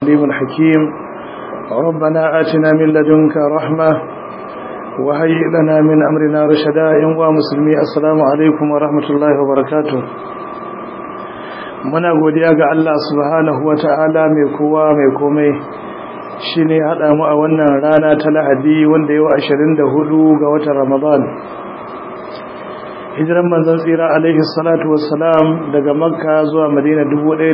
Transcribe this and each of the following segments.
العليم الحكيم ربنا آتنا من لدنك رحمة وهيئ لنا من أمرنا رشدا ينوى مسلمي السلام عليكم ورحمة الله وبركاته muna godiya ga Allah subhanahu wata'ala mai kowa mai komai shine hada mu a wannan rana ta Lahadi wanda yau 24 ga watan Ramadan hijiran manzon tsira alaihi salatu wassalam daga Makka zuwa Madina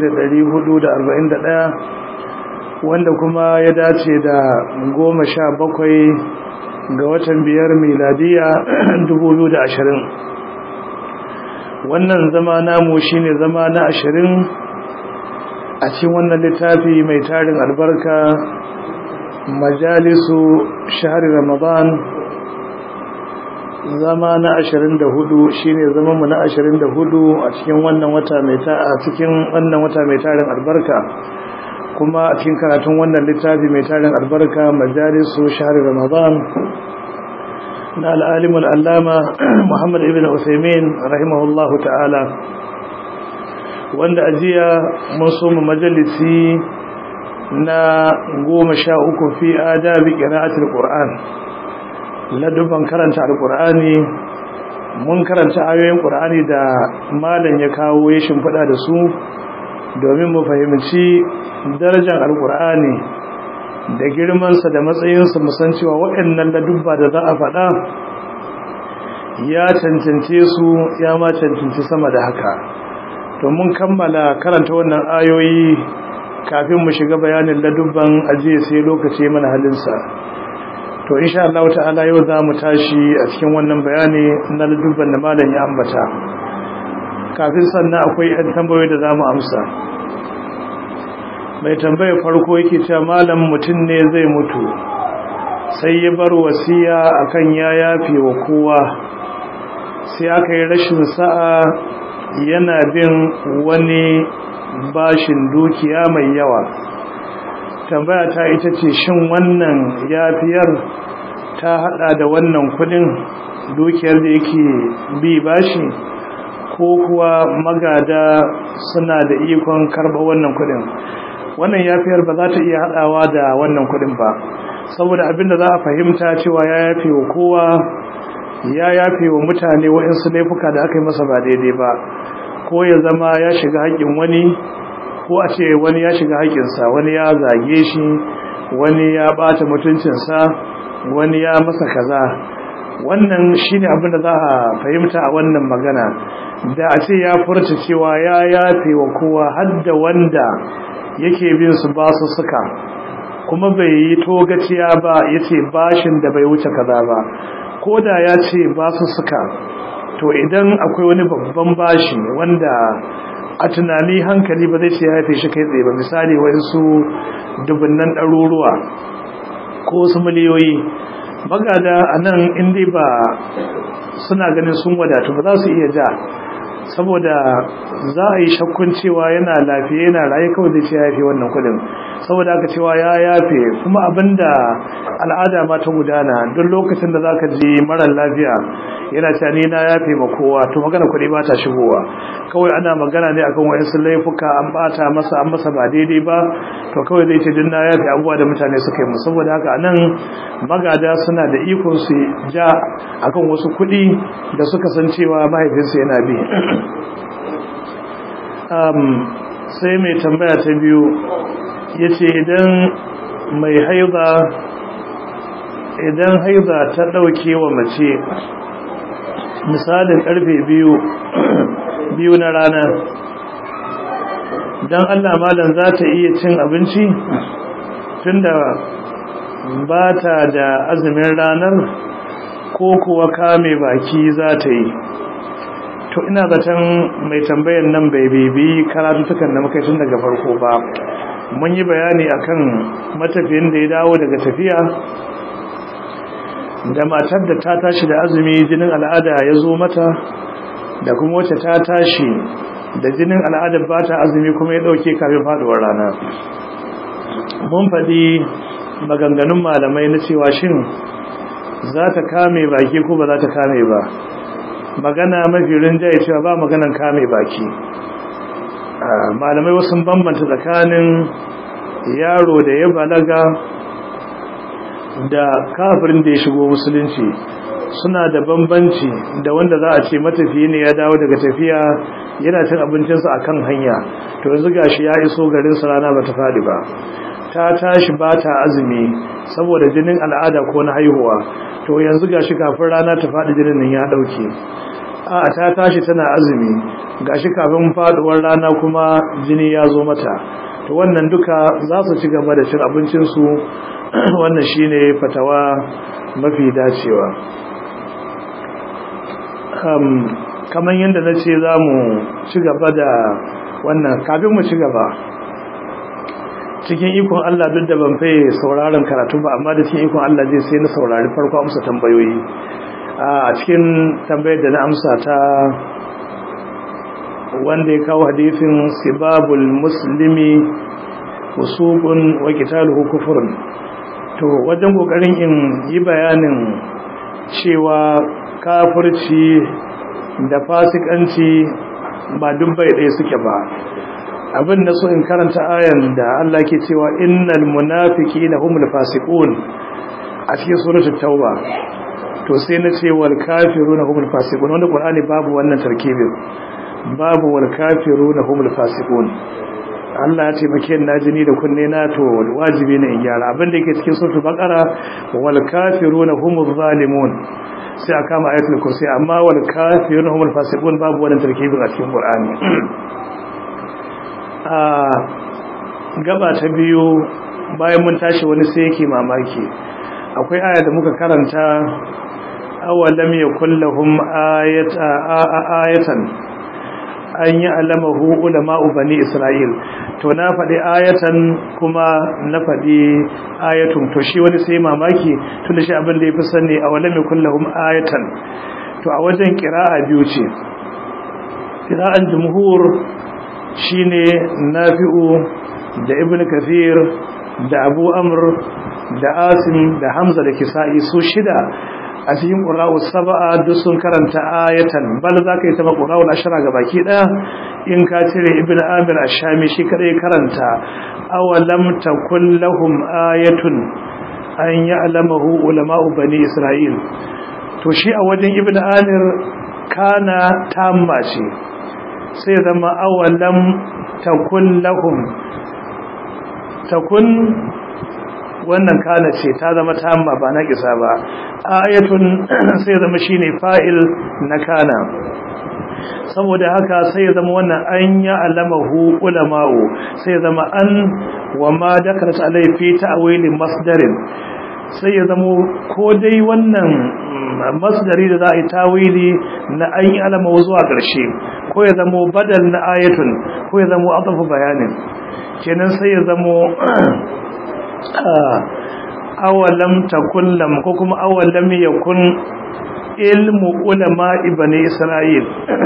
1441 wanda kuma ya dace da goma sha bakwai ga watan biyar miladiya 2020 wannan zama namu shine zama na ashirin a cikin wannan littafi mai tarin albarka majalisu shahari ramadan zama na ashirin da hudu shine zamanmu na ashirin da hudu a cikin wannan wata mai ta a cikin wannan wata mai tarin albarka kuma a cikin karatun wannan littafi mai tarin albarka majalisu shahari ramadan na al'alimul allama muhammad ibn usaimin rahimahullahu ta'ala wanda ajiya mun soma majalisi na goma sha uku fi adabi ƙira'atul ƙur'an ladubban karanta alƙur'ani mun karanta ayoyin ƙur'ani da malam ya kawo ya shimfiɗa da su domin mu fahimci darajar alƙur'ani da girmansa da matsayinsa musan cewa waɗannan ladubba da za a faɗa ya cancance su ya ma cancanci sama da haka to mun kammala karanta wannan ayoyi kafin mu shiga bayanin ladubban ajiye sai lokaci mana halinsa to insha Allah ta'ala yau za mu tashi a cikin wannan bayani na ladubban da malam ya ambata kafin sannan akwai 'yan tambayoyi da za mu amsa mai tambaya farko yake cewa malam mutum ne zai mutu sai ya bar wasiya akan ya yafe wa kowa sai aka yi rashin sa'a yana bin wani bashin dukiya mai yawa tambaya ta ita ce shin wannan yafiyar ta hada da wannan kudin dukiyar da yake bi bashi ko kuwa magada suna da ikon karba wannan kudin wannan yafiyar ba za ta iya hadawa da wannan kudin ba saboda abinda za a fahimta cewa ya yafe wa kowa ya yafe wa mutane waɗansu laifuka da aka yi masa ba daidai ba ko ya zama ya shiga haƙƙin wani ko a ce wani ya shiga haƙƙinsa wani ya zage shi wani ya ɓata mutuncinsa wani ya masa kaza wannan shine abin da za a fahimta a wannan magana da a ce ya furta cewa ya yafe wa kowa har da wanda yake bin su ba su suka kuma bai yi togaciya ba ya ce bashin da bai wuce kaza ba ko da ya ce ba su suka to idan akwai wani babban bashi wanda a tunani hankali ba zai ce ya haife shi kai tsaye ba misali wasu dubunnan ɗaruruwa ko wasu miliyoyi magada a nan inda ba suna ganin sun wadatu ba za su iya ja saboda za a yi shakkun cewa yana lafiya yana raye kawai zai ce ya yafe wannan kudin saboda aka cewa ya yafe kuma abinda al'ada ma ta gudana duk lokacin da zaka ji marar lafiya yana cewa ni na yafe ma kowa to magana kuɗi ba ta shigowa kawai ana magana ne akan wayansu laifuka an bata masa an masa ba daidai ba to kawai zai ce din na yafe abubuwa da mutane suka yi mu saboda haka anan magada suna da ikon su ja akan wasu kuɗi da suka san cewa mahaifinsa yana bi sai mai tambaya ta biyu ya ce idan mai haiza idan haiza ta ɗauke wa mace misalin ƙarfe biyu biyu na rana don allah malam za ta iya cin abinci tunda ba ta da azumin ranar ko kuwa kame baki za ta yi to ina zaton mai tambayan nan bai bibi karatutukan da muka tun daga farko ba mun yi bayani akan matafiyin da ya dawo daga tafiya da matar da ta tashi da azumi jinin al'ada ya zo mata da kuma wacce ta tashi da jinin al'adar ba ta azumi kuma ya dauke kafin faduwar rana mun faɗi maganganun malamai na cewa shin za ta kame baki ko ba za ta kame ba magana mafi rinjaye cewa ba maganan kame baki malamai wasu bambanta tsakanin yaro da ya balaga da kafirin da ya shigo musulunci suna da bambanci da wanda za a ce matafiyi ne ya dawo daga tafiya yana cin abincinsa a kan hanya to yanzu gashi ya iso garinsa rana ba ta faɗi ba ta tashi ba ta azumi saboda jinin al'ada ko na haihuwa to yanzu gashi kafin rana ta faɗi jinin nan ya ɗauke a ta tashi tana azumi gashi kafin faɗuwar rana kuma jini ya zo mata to wannan duka za su ci gaba da cin abincinsu wannan shine fatawa mafi dacewa kamar yadda na ce za mu ci gaba da wannan kafin mu ci gaba cikin ikon Allah duk da ban faye sauraron karatu ba amma da cikin ikon Allah zai sai na saurari farko amsa tambayoyi a cikin tambayar da na amsa ta wanda ya kawo hadisin sibabul muslimi usubun wa qitaluhu kufrun to wajen kokarin in yi bayanin cewa kafirci da fasikanci ba dubbai ɗaya suke ba abin da so in karanta ayan da Allah ke cewa innal munafiqina humul fasiqun a cikin suratul tauba to sai na ce wal kafiruna humul fasiqun wanda qur'ani babu wannan tarkibin babu wal kafiruna humul fasiqun Allah ya ce make na jini da kunne na to wajibi ne in gyara abin da yake cikin suratul baqara wal kafiruna humuz zalimun sai aka kama ayatul kursi amma wal kafiruna humul fasiqun babu wannan tarkibin a cikin qur'ani a gaba ta biyu bayan mun tashi wani sai yake mamaki akwai aya da muka karanta awalam yakul lahum ayatan an yi alamahu ulama'u bani isra'il to na faɗi ayatan kuma na faɗi ayatun to shi wani sai mamaki tun da shi abin da ya fi sani a wale mai kullahum ayatan to a wajen kira'a biyu ce kira'an jumhur shine nafi'u da ibn kathir da abu amr da asim da hamza da kisa'i su shida a cikin ƙura'u saba'a duk sun karanta ayatan bal za ka yi taɓa ƙura'u ashira ga baki ɗaya in ka cire ibn amir ashami shi kaɗai karanta awalam takun lahum ayatun an yi alamahu ulama'u bani isra'il to shi a wajen ibn amir kana tamma ce sai zama awalam takun lahum takun wannan kana ce ta zama tamma ba na kisa ba ayatun sai zama shine fa'il na kana saboda haka sai zama wannan an ya alamahu ulama'u sai zama an wa ma dakarat alai fi ta'wilin masdarin sai ya zama ko dai wannan masdari da za a yi tawili na an yi alama zuwa ƙarshe ko ya zama badal na ayatun ko ya zama adafu bayanin kenan sai ya zama awalam takullam ko kuma awalam yakun ilmu ulama ibani isra'il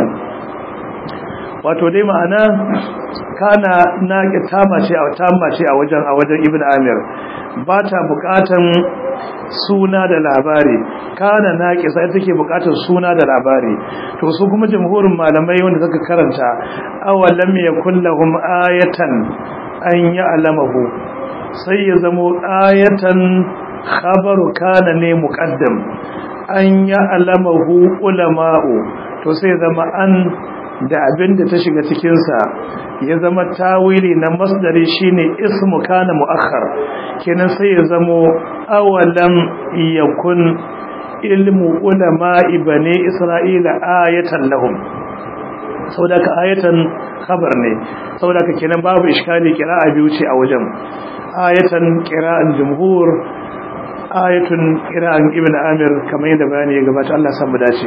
wato dai ma'ana kana na tama ce a tama ce a wajen a wajen ibn amir ba ta bukatan suna da labari kana na kisa ita take bukatan suna da labari to su kuma jamhurin malamai wanda suka karanta awalam yakul lahum ayatan an ya'lamahu sai ya zamo ayatan khabaru kana ne muqaddam an ya alamahu ulama'u to sai zama an da abin da ta shiga cikin sa ya zama tawili na masdari shine ismu kana muakhar kenan sai ya zamo awalam yakun ilmu ulama'i bani isra'ila ayatan lahum saboda ka ayatan khabar ne saboda ka kenan babu iskali kira'a biyu ce a wajen ayatan qira'an jumhur ayatun qira'an ibn amir kamar yadda bayani ya gabata Allah san mu dace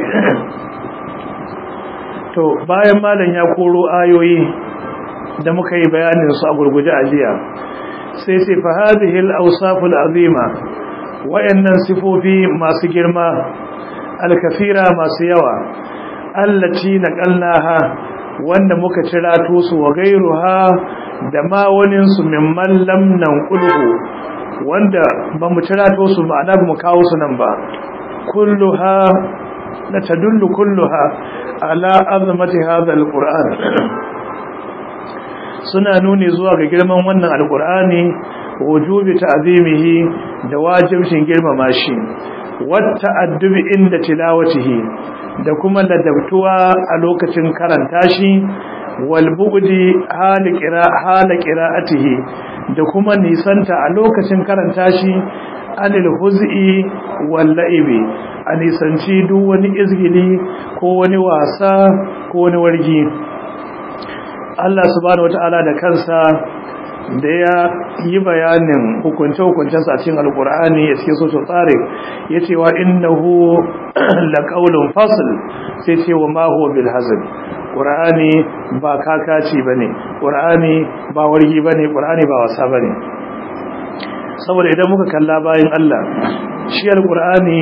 to bayan malam ya koro ayoyi da muka yi bayanin su a gurguje a jiya sai sai fa hadhihi al-awsaf al-azima wayannan sifofi masu girma al-kathira masu yawa allati naqalnaha wanda muka cirato su wa gairuha da ma waninsu mimman lamnan kulhu wanda ba mu cirato su ma'ana ba mu kawo su nan ba kulluha la tadullu kulluha ala azmati hadha alquran suna nuni zuwa ga girman wannan alqur'ani wujubi ta'zimihi da wajibcin girmama shi wata addubi inda tilawatihi da kuma ladabtuwa a lokacin karanta shi wal bu'di hala qira hala qira'atihi da kuma nisanta a lokacin karanta shi anil huz'i wal la'ibi a nisanci duk wani izgili ko wani wasa ko wani wargi Allah subhanahu wata'ala da kansa da ya yi bayanin hukunce-hukuncensa a cikin alkur'ani a cikin soso tsari ya ce wa innahu laƙaunin fasil sai ce wa maho bil hazin ƙur'ani ba kakaci ba ne ƙur'ani ba wargi ba ne ƙur'ani ba wasa ba ne saboda idan muka kalla bayan Allah shi alkur'ani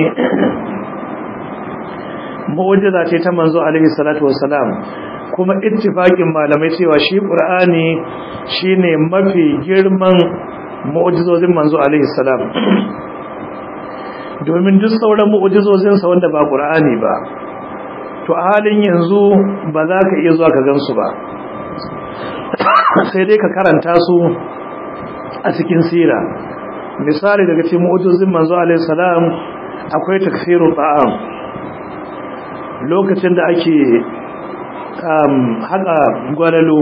mu'ujiza ce ta manzo alaihi salatu wassalam kuma ittifaqin malamai cewa shi qur'ani shine mafi girman mu'jizozin manzo alaihi salam domin duk sauran mu'jizozin sa wanda ba qur'ani ba to a halin yanzu ba za ka iya zuwa ka gansu ba sai dai ka karanta su a cikin sira misali daga cikin mu'jizozin manzo alaihi salam akwai takfirul ta'am lokacin da ake haka gwalalo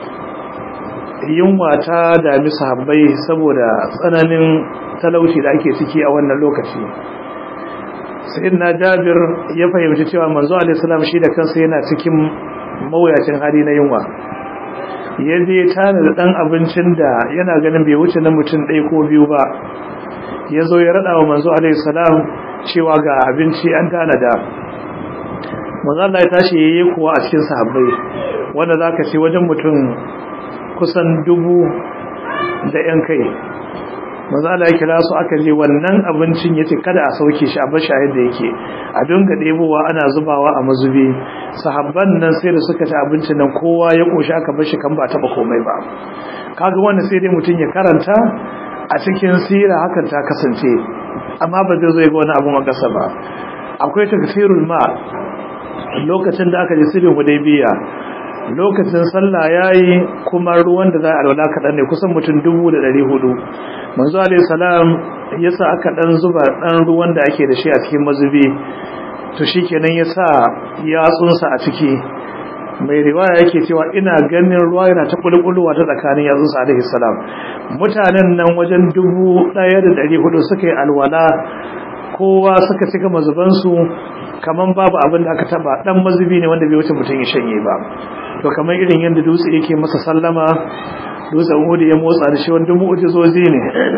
yunwa ta dami sahabbai saboda tsananin talauci da ake ciki a wannan lokaci sayyidina jabir ya fahimci cewa manzo alaihi salam shi da kansa yana cikin mawuyacin hali na yunwa ya je tana da dan abincin da yana ganin bai wuce na mutum ɗaya ko biyu ba ya zo ya raɗa wa manzo alaihi salam cewa ga abinci an tanada manzo Allah ya tashi yayi kuwa a cikin sahabbai wanda zaka ce wajen mutum kusan dubu da yan kai manzo Allah ya kira su aka je wannan abincin yace kada a sauke shi a bar shi yadda yake a dinga debowa ana zubawa a mazubi sahabban nan sai da suka ci abincin nan kowa ya koshi aka bar shi kan ba taba komai ba kaga wannan sai dai mutum ya karanta a cikin sira hakan ta kasance amma ba zai zo ya ga wani abu makasa ba akwai takfirul ma lokacin da aka ji sirin hudaybiya lokacin sallah yayi kuma ruwan da za a alwala kaɗan ne kusan mutum dubu da ɗari hudu manzo alayhi salam yasa aka ɗan zuba ɗan ruwan da ake da shi a cikin mazubi to shikenan yasa yatsunsa a ciki mai riwaya yake cewa ina ganin ruwa yana ta kulkuluwa ta tsakanin yatsunsa alaihi salam mutanen nan wajen dubu ɗaya da ɗari hudu suka yi alwala kowa suka cika mazubansu kaman babu abin da aka taba dan mazubi ne wanda bai wuce mutum ya shanye ba to kamar irin yadda dutse yake masa sallama dutsen hudu ya motsa da shi wanda mu'jizozi ne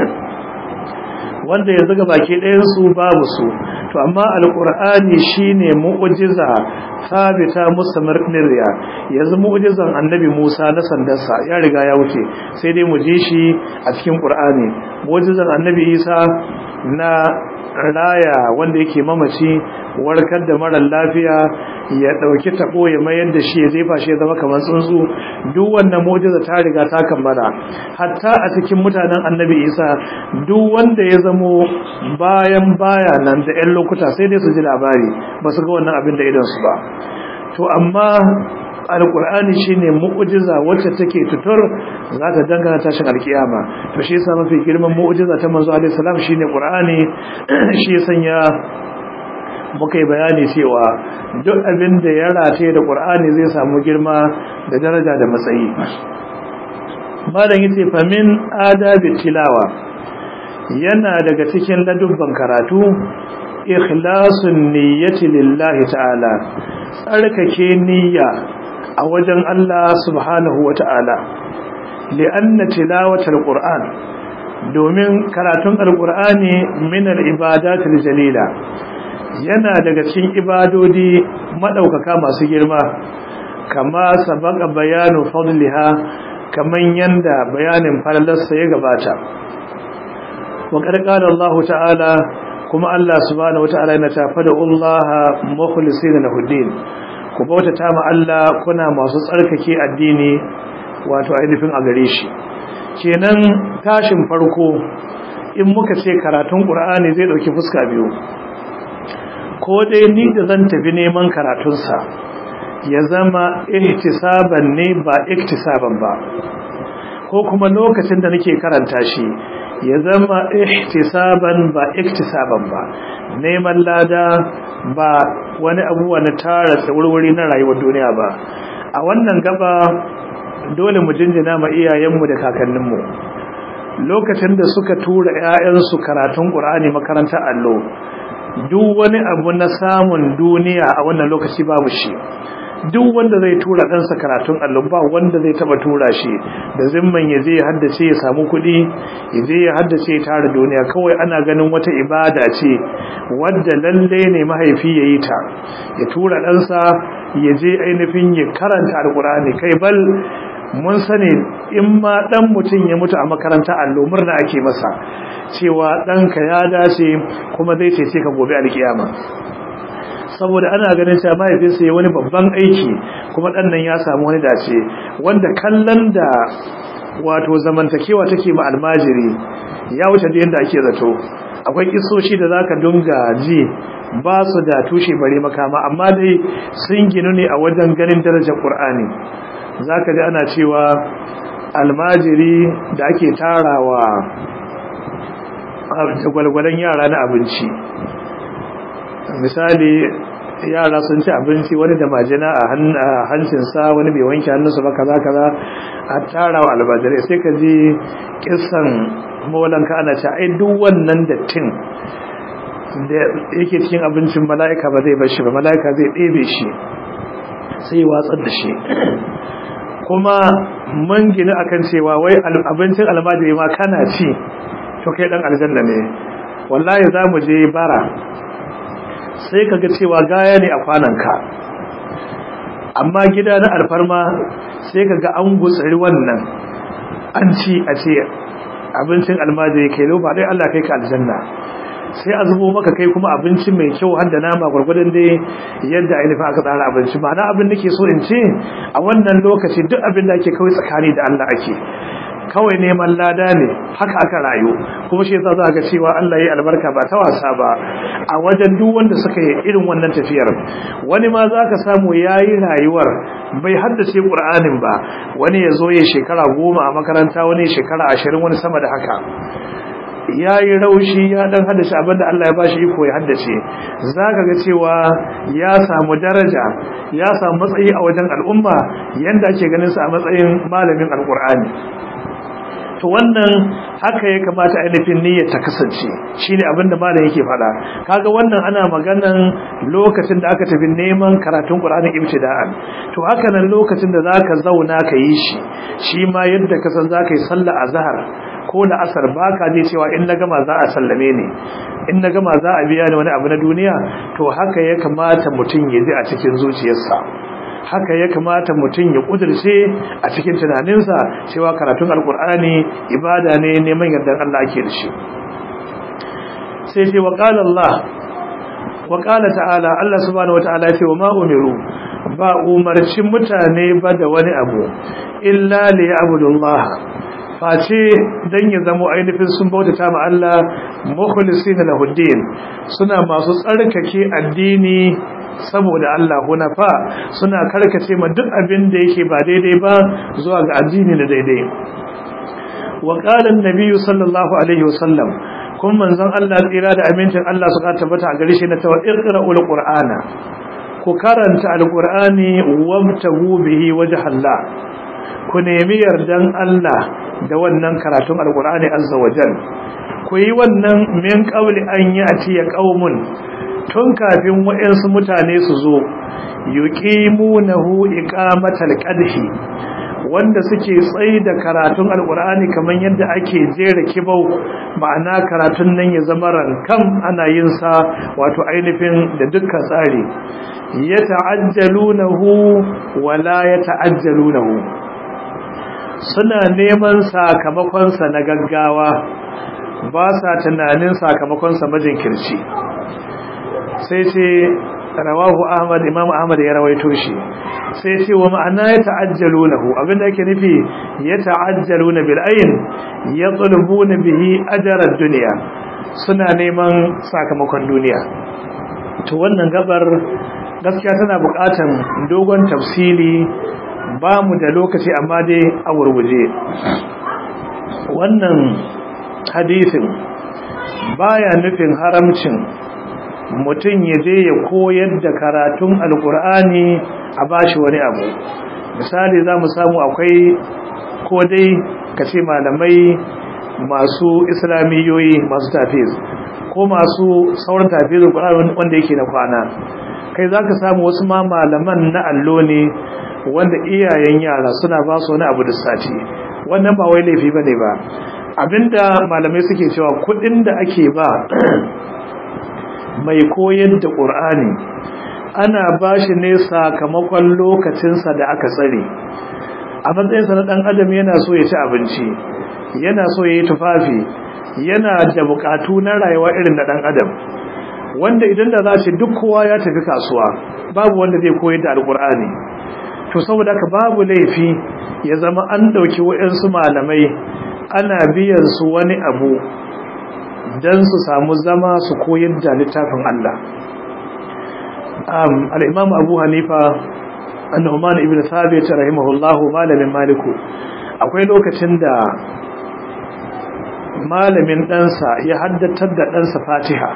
wanda yanzu ga baki ɗayan su babu su to amma alqur'ani shine mu'jiza sabita mustamirriya yanzu mu'jizan annabi Musa na sandarsa ya riga ya wuce sai dai mu ji shi a cikin qur'ani mu'jizan annabi Isa na raya wanda yake mamaci warkar da mara lafiya ya dauki tabo ya mayar da shi ya jefa shi ya zama kamar tsuntsu duk wannan mu'jiza ta riga ta kammala hatta a cikin mutanen annabi Isa duk wanda ya zamo bayan baya nan da ƴan lokuta sai dai su ji labari ba su ga wannan abin da idan su ba to amma alkur'ani shine mu'jiza wacce take tutur za ta dangana tashin alkiyama to shi yasa mafi girman mu'jiza ta manzo alaihi salam shine qur'ani shi ya sanya muka yi bayani cewa duk abin da ya rataye da qur'ani zai samu girma da daraja da matsayi malam yace fa min adabi tilawa yana daga cikin ladubban karatu ikhlasun niyyati lillahi ta'ala tsarkake niyya a wajen Allah subhanahu wa ta'ala li'anna tilawatul qur'an domin karatun alqur'ani min al-ibadatil jalila yana daga cikin ibadodi madaukaka masu girma kama sabaka bayanu fadliha kaman yanda bayanin falalarsa ya gabata wa qala Allah ta'ala kuma Allah subhanahu wa ta'ala yana tafada Allah mukhlisina lahu din ku bautata ma Allah kuna masu tsarkake addini wato ainihin a gare shi kenan tashin farko in muka ce karatun Qur'ani zai dauki fuska biyu ko dai ni da zan tafi neman karatunsa ya zama ihtisaban ne ba iktisaban ba ko kuma lokacin da nake karanta shi ya zama ihtisaban ba iktisaban ba neman lada ba wani abubuwa na tara tsawurwuri na rayuwar duniya ba a wannan gaba dole mu jinjina ma iyayenmu da kakanninmu lokacin da suka tura 'ya'yansu karatun ƙur'ani makarantar allo duk wani abu na samun duniya a wannan lokaci babu shi duk wanda zai tura ɗansa karatun allo ba wanda zai taba tura shi da zimman ya je ya haddace ya samu kuɗi ya je ya haddace ya tara duniya kawai ana ganin wata ibada ce wadda lalle ne mahaifi ya yi ta ya tura ɗansa ya je ainihin ya karanta alƙur'ani kai bal mun sani in ma dan mutum ya mutu a makaranta allo murna ake masa cewa ɗanka ya dace kuma zai cece ka gobe alkiyama saboda ana ganin cewa mahaifinsa ya wani babban aiki kuma ɗan nan ya samu wani dace wanda kallon da wato zamantakewa take ma almajiri ya wuce da yadda ake zato akwai kisoshi da zaka dunga ji ba su da tushe bare makama amma dai sun ginu ne a wajen ganin darajar Qur'ani zaka ji ana cewa almajiri da ake tarawa gwalgwalan yara na abinci misali yara sun ci abinci wani da majina a hancinsa wani bai wanke hannunsa ba kaza kaza a tarawa almajirai sai ka ji kisan mawalanka ana ce ai duk wannan dattin da yake cikin abincin mala'ika ba zai bar shi ba mala'ika zai ɗebe shi sai watsar da shi kuma mun gina akan cewa wai abincin almajiri ma kana ci to kai dan aljanna ne wallahi za mu je bara sai ka ga cewa gaya ne a kwananka amma gida na alfarma sai ka ga an gutsari wannan an ci a ce abincin almajiri kai ba dai Allah kai ka aljanna sai a zubo maka kai kuma abinci mai kyau har da nama gwargwadon dai yadda ainihin aka tsara abinci ba na abin da ke so in ce a wannan lokaci duk abin da ake kawai tsakani da Allah ake kawai neman lada ne haka aka rayu kuma shi yasa za ga cewa Allah ya albarka ba ta wasa ba a wajen duk wanda suka yi irin wannan tafiyar wani ma za ka samu yayi rayuwar bai haddace Qur'anin ba wani ya zo ya shekara goma a makaranta wani shekara ashirin wani sama da haka ya yi raushi ya dan haddace abinda Allah ya bashi iko ya haddace zaka ga cewa ya samu daraja ya samu matsayi a wajen al'umma yanda ake ganin sa a matsayin malamin alqur'ani to wannan haka ya kamata ainihin niyyar ta kasance shine abinda malam yake faɗa kaga wannan ana maganan lokacin da aka tafi neman karatun Qur'ani ibtida'an to haka nan lokacin da zaka zauna ka yi shi shi ma yadda ka san zaka yi sallah azhar ko da asar baka je cewa in na gama za a sallame ni in na gama za a biya ni wani abu na duniya to haka ya kamata mutum ya ji a cikin zuciyarsa haka ya kamata mutum ya kudirce a cikin tunaninsa cewa karatun alkur'ani ibada ne neman yardan Allah ake da shi sai ce wa qala Allah wa qala ta'ala Allah subhanahu wataala ce wa ma umiru ba umarci mutane ba da wani abu illa li ya'budullah face dan ya zamo ainihin sun bautata ma Allah mukhlisina lahuddin suna masu tsarkake addini saboda Allah hunafa suna karkace ma duk abin da yake ba daidai ba zuwa ga addini da daidai wa qala an-nabiy sallallahu alaihi wasallam kun manzon Allah tsira da amincin Allah suka tabbata a gare shi na tawa iqra'ul qur'ana ku karanta alqur'ani wabtagu bihi wajha Allah ku nemi yardan Allah da wannan karatun alqur'ani azza wajal ku yi wannan min qawli an ya'ti ya qaumun tun kafin waɗansu mutane su zo yuqimunahu iqamatal qadhi wanda suke tsayi da karatun alqur'ani kaman yadda ake jera kibau ma'ana karatun nan ya zama rankam ana yin sa wato ainihin da dukkan tsari yata'ajjalunahu wala yata'ajjalunahu suna neman sakamakon sa na gaggawa ba sa tunanin sakamakon sa majinkirci sai ce rawahu ahmad imam ahmad ya rawaito shi sai ce wa ma'ana ya ta'ajjalunahu abinda yake nufi ya ta'ajjaluna bil ayn yatlubuna bihi ajra dunya suna neman sakamakon duniya to wannan gabar gaskiya tana buƙatan dogon tafsili ba mu da lokaci amma dai a wurguje wannan hadisin baya nufin haramcin mutum ya je ya koyar da karatun alkur'ani a bashi wani abu misali za mu samu akwai ko dai ka ce malamai masu islamiyoyi masu tafiz ko masu sauran tafiz alkur'ani wanda yake na kwana kai za ka samu wasu ma malaman na allo ne wanda iyayen yara suna ba su wani abu da sati wannan ba wai laifi ba ne ba abinda malamai suke cewa kudin da ake ba mai koyar da ƙur'ani ana ba shi ne sakamakon lokacinsa da aka tsare a matsayinsa na ɗan adam yana so ya ci abinci yana so ya yi tufafi yana da buƙatu na rayuwa irin na ɗan adam wanda idan da za ce duk kowa ya tafi kasuwa babu wanda zai koyar da alƙur'ani to saboda haka babu laifi ya zama an ɗauki waɗansu malamai ana biyan su wani abu don su samu zama su koyar da littafin Allah al'imam abu hanifa annuman ibn thabit rahimahullahu malamin maliku akwai lokacin da malamin ɗansa ya haddatar da ɗansa fatiha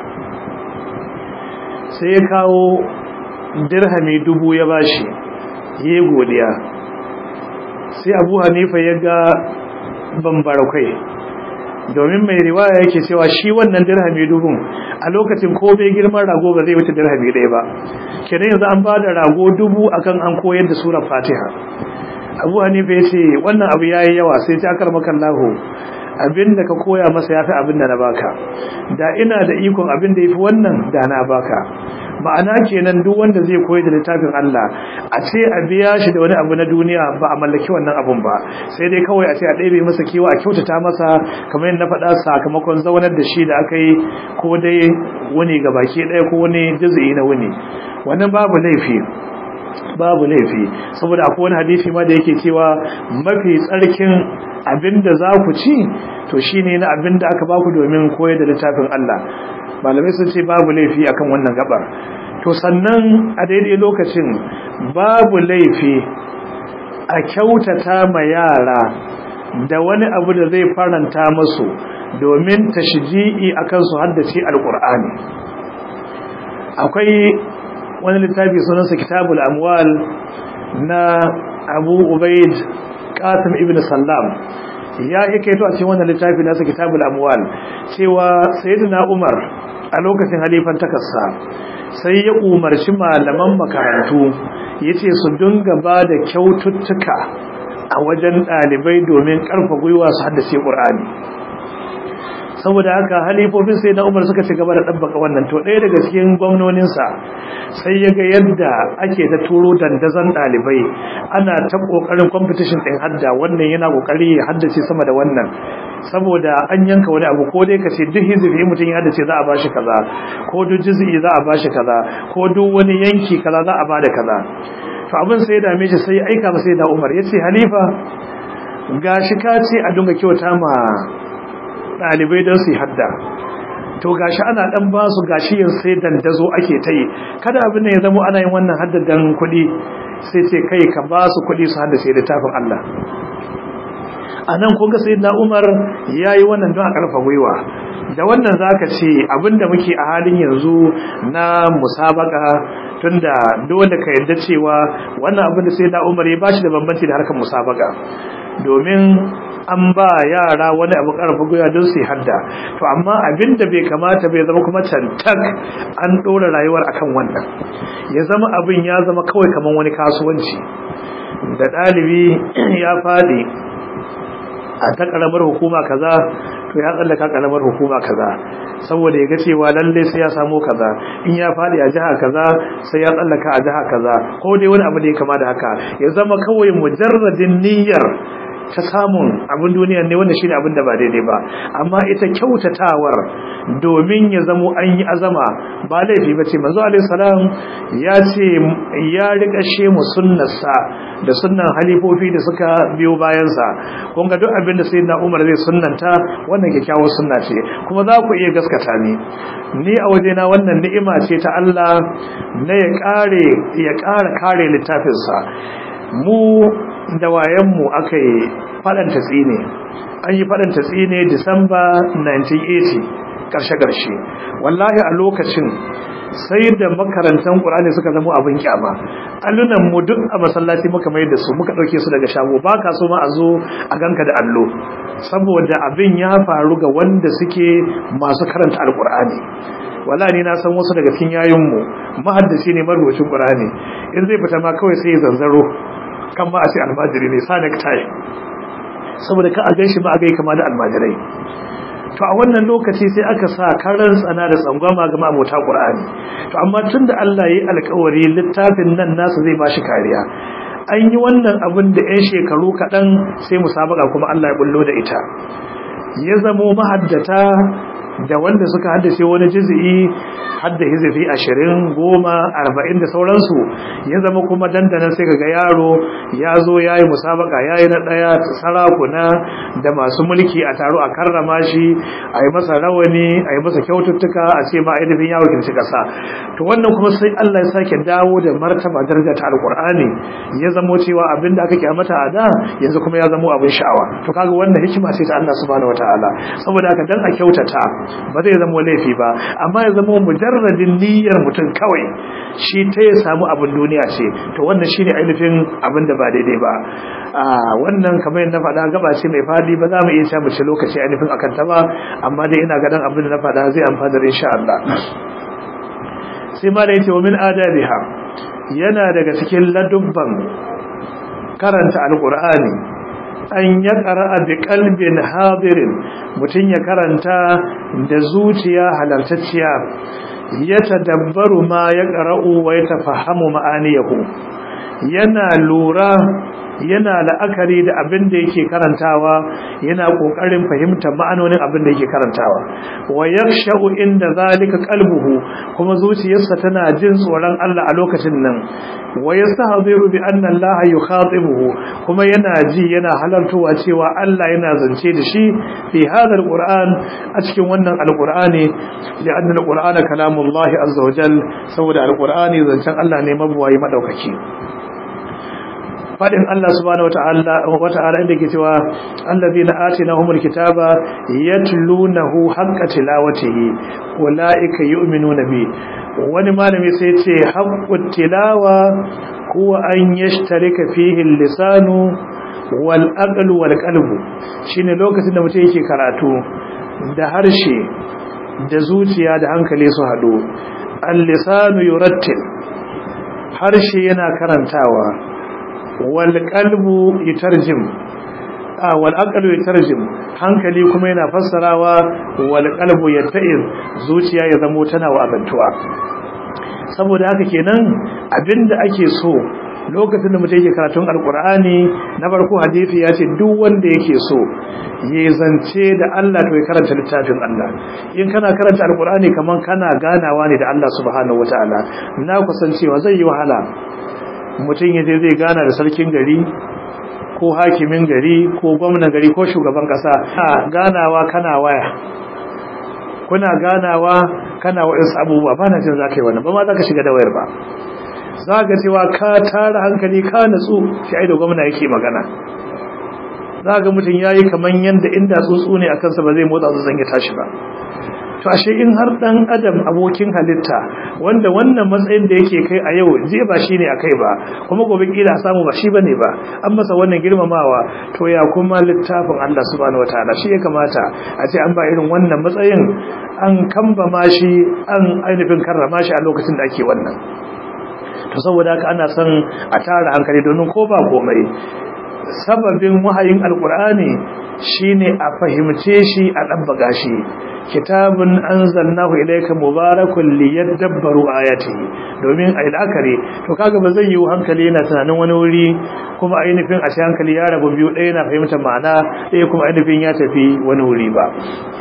sai ya kawo dirhami dubu ya bashi ya godiya sai abu hanifa ya ga bambarakwai domin mai riwaya yake cewa shi wannan dirhami dubun a lokacin ko bai girman rago ba zai wuce dirhami ɗaya ba kenan yanzu an ba da rago dubu akan an koyar da surar fatiha abu hanifa ya ce wannan abu ya yi yawa sai ta karmakan lahu abin da ka koya masa ya fi abin da na baka da ina da ikon abin da ya fi wannan da na baka ma'ana kenan duk wanda zai koyi da littafin Allah a ce a biya shi da wani abu na duniya ba a mallaki wannan abun ba sai dai kawai a ce a ɗebe masa kewa a kyautata masa kamar yadda na faɗa sakamakon zaunar da shi da aka yi ko dai wuni ga baki ɗaya ko wani juzu'i na wuni wannan babu laifi babu laifi saboda akwai wani hadisi ma da yake cewa mafi tsarkin abinda za ku ci to shine na abinda aka baku domin koyar da littafin Allah malamai sun ce babu laifi akan wannan gabar to sannan a daidai lokacin babu laifi a kyautata ma yara da wani abu da zai faranta musu domin tashji'i akan su haddace alqur'ani akwai wani littafi sunansa kitabul amwal na abu ubaid qasim ibn sallam ya yi kaito a cikin wannan littafi nasa kitabul amwal cewa sayyidina umar a lokacin halifan takassa sai ya umarci malaman makarantu yace su dinga ba da kyaututtuka a wajen dalibai domin karfa gwiwa su haddace qur'ani saboda haka halifofin sai na umar suka ci gaba da ɗabbaka wannan to ɗaya daga cikin gwamnoninsa sai ya ga yadda ake ta turo dandazon ɗalibai ana ta ƙoƙarin competition ɗin hadda wannan yana ƙoƙari ya haddace sama da wannan saboda an yanka wani abu ko dai ka ce duk hizifi mutum ya haddace za a ba shi kaza ko duk jiz'i za a ba shi kaza ko duk wani yanki kaza za a ba da kaza to abin sai ya dame shi sai ya aika masa da umar ya ce halifa gashi ka ce a dunga kyauta ma ɗalibai don su yi hadda to gashi ana ɗan ba su gashi yin sai dandazo ake ta yi kada abin da ya zama ana yin wannan haddadan kuɗi sai ce kai ka ba su kuɗi su haddace littafin Allah a nan kun ga sai na umar ya yi wannan don a ƙarfa gwiwa da wannan za ka ce abinda muke a halin yanzu na musabaka tunda dole ka yarda cewa wannan abin da sai na umar ya bashi da bambanci da harkar musabaka domin an ba yara wani abu karfa goya don su hadda to amma abin da bai kamata bai zama kuma cantak an ɗora rayuwar akan wannan ya zama abin ya zama kawai kamar wani kasuwanci da ɗalibi ya faɗi a ta ƙaramar hukuma kaza to ya tsallaka ƙaramar hukuma kaza saboda ya ga cewa lalle sai ya samu kaza in ya faɗi a jiha kaza sai ya tsallaka a jiha kaza ko dai wani abu da ya kama da haka ya zama kawai mujarradin niyyar ta samun abin duniya ne wanda shine abin da ba daidai ba amma ita kyautatawar domin ya zamo an yi azama ba laifi bace manzo alaihi salam ya ce ya rika she mu sunnarsa da sunnan halifofi da suka biyo bayan sa kun ga duk abin da sayyidina Umar zai sunnanta wannan kyakkyawar sunna ce kuma za ku iya gaskata ni ni a wajena wannan ni'ima ce ta Allah na ya kare ya kare kare littafinsa mu da wayanmu aka yi faɗanta tsine an yi faɗin tatsi ne disamba 1980 ƙarshe-ƙarshe wallahi a lokacin sai da makarantar ƙur'ani suka zama abin kyama allunan mu duk a masallaci muka mai da su muka ɗauke su daga shago ba ka so ma a zo a ganka da allo saboda abin ya faru ga wanda suke masu karanta alƙur'ani wala ni na san wasu daga cikin yayinmu mahaddaci ne marubucin ƙur'ani in zai fita ma kawai sai ya zanzaro kan ma a ce almajiri ne sa necktie saboda ka a gan shi ba a gai kama da almajirai to a wannan lokaci sai aka sa karan tsana da tsangwama ga mabota Qur'ani to amma tunda Allah yayi alƙawari littafin nan nasu zai bashi kariya an yi wannan abin da 'yan shekaru kaɗan sai musabaka kuma Allah ya bullo da ita ya zamo mahaddata da wanda suka haddace wani juz'i hadda hizifi ashirin goma arba'in da sauransu ya zama kuma dandanan sai kaga yaro ya zo ya yi musabaka ya yi na ɗaya sarakuna da masu mulki a taro a karrama shi a yi masa rawani a yi masa kyaututtuka a ce ma ainihin ya wakilci ƙasa to wannan kuma sai Allah ya sake dawo da martaba daraja ta alƙur'ani ya zamo cewa abin da aka kyamata a da yanzu kuma ya zamo abin sha'awa to kaga wannan hikima ce ta Allah subhanahu wataala saboda haka dan a kyautata ba zai zama laifi ba amma ya zama mujarradin niyyar mutum kawai shi ta ya samu abin duniya ce to wannan shine ainihin abin da ba daidai ba a wannan kamar yadda faɗa gaba ce mai fadi ba za mu iya cewa mu ci lokaci ainihin akan ta ba amma dai ina ganin abin da na faɗa zai amfana da insha Allah sai ma da yace wa min adabiha yana daga cikin ladubban karanta alqur'ani an ya ƙara'a bi ƙalbin hadirin mutum ya karanta da zuciya halartacciya ya tadabbaru ma ya ƙara'u wa ya tafahamu ma'aniyahu yana lura yana la'akari da abin da yake karantawa yana kokarin fahimtar ma'anonin abin da yake karantawa wa yaksha'u inda zalika qalbuhu kuma zuciyarsa tana jin tsoron Allah a lokacin nan wa yastahziru bi anna Allah yukhatibuhu kuma yana ji yana halartowa cewa Allah yana zance da shi fi hadha alquran a cikin wannan alqurani li anna alqurana kalamullahi azza wa jal saboda alqurani zancen Allah ne mabuwayi madaukaki fadin Allah subhanahu wata'ala wata'ala inda ke cewa allazina atinahumul kitaba yatlunahu haqqa tilawatihi ulaika yu'minuna bi wani malami sai ce haqqut tilawa huwa an yashtarika fihi lisanu wal aqlu wal qalbu shine lokacin da mutum yake karatu da harshe da zuciya da hankali su hadu al-lisanu yurattil harshe yana karantawa walƙalbu itarjim a wal'aƙalu itarjim hankali kuma yana fassarawa walƙalbu ya ta'ir zuciya ya zamo tana wa'azantuwa saboda haka kenan abinda ake so lokacin da mutum yake karatun alkur'ani na farko hadisi ya ce duk wanda yake so ya zance da Allah to ya karanta littafin Allah in kana karanta alkur'ani kaman kana ganawa ne da Allah subhanahu wataala na kusancewa zai yi wahala mutum ya je zai gana da sarkin gari ko hakimin gari ko gwamnan gari ko shugaban kasa ganawa kana waya kuna ganawa kana wa'insu abubuwa ba na jin za ka yi wannan ba ma za ka shiga da wayar ba za ka cewa ka tara hankali ka natsu shi ai da gwamna yake magana za ga mutum ya yi kamar yadda inda tsuntsu ne a kansa ba zai motsa su ya tashi ba to ashe in har dan adam abokin halitta wanda wannan matsayin da yake kai a yau zai ba shine akai ba kuma gobe kila samu ba shi bane ba an masa wannan girmamawa to ya kuma littafin Allah subhanahu wataala shi ya kamata a ce an ba irin wannan matsayin an kamba ma shi an ainihin karrama shi a lokacin da ake wannan to saboda haka ana son a tara hankali domin ko ba komai sababin wahayin alkur'ani shine a fahimce shi a dabbaga shi kitabun anzalnahu ilayka mubarakun liyadabbaru ayatihi domin ai la'akari to kaga ba zai yi hankali yana tunanin wani wuri kuma ainihin a shi hankali ya rabu biyu ɗaya na fahimtar ma'ana ɗaya kuma ainihin ya tafi wani wuri ba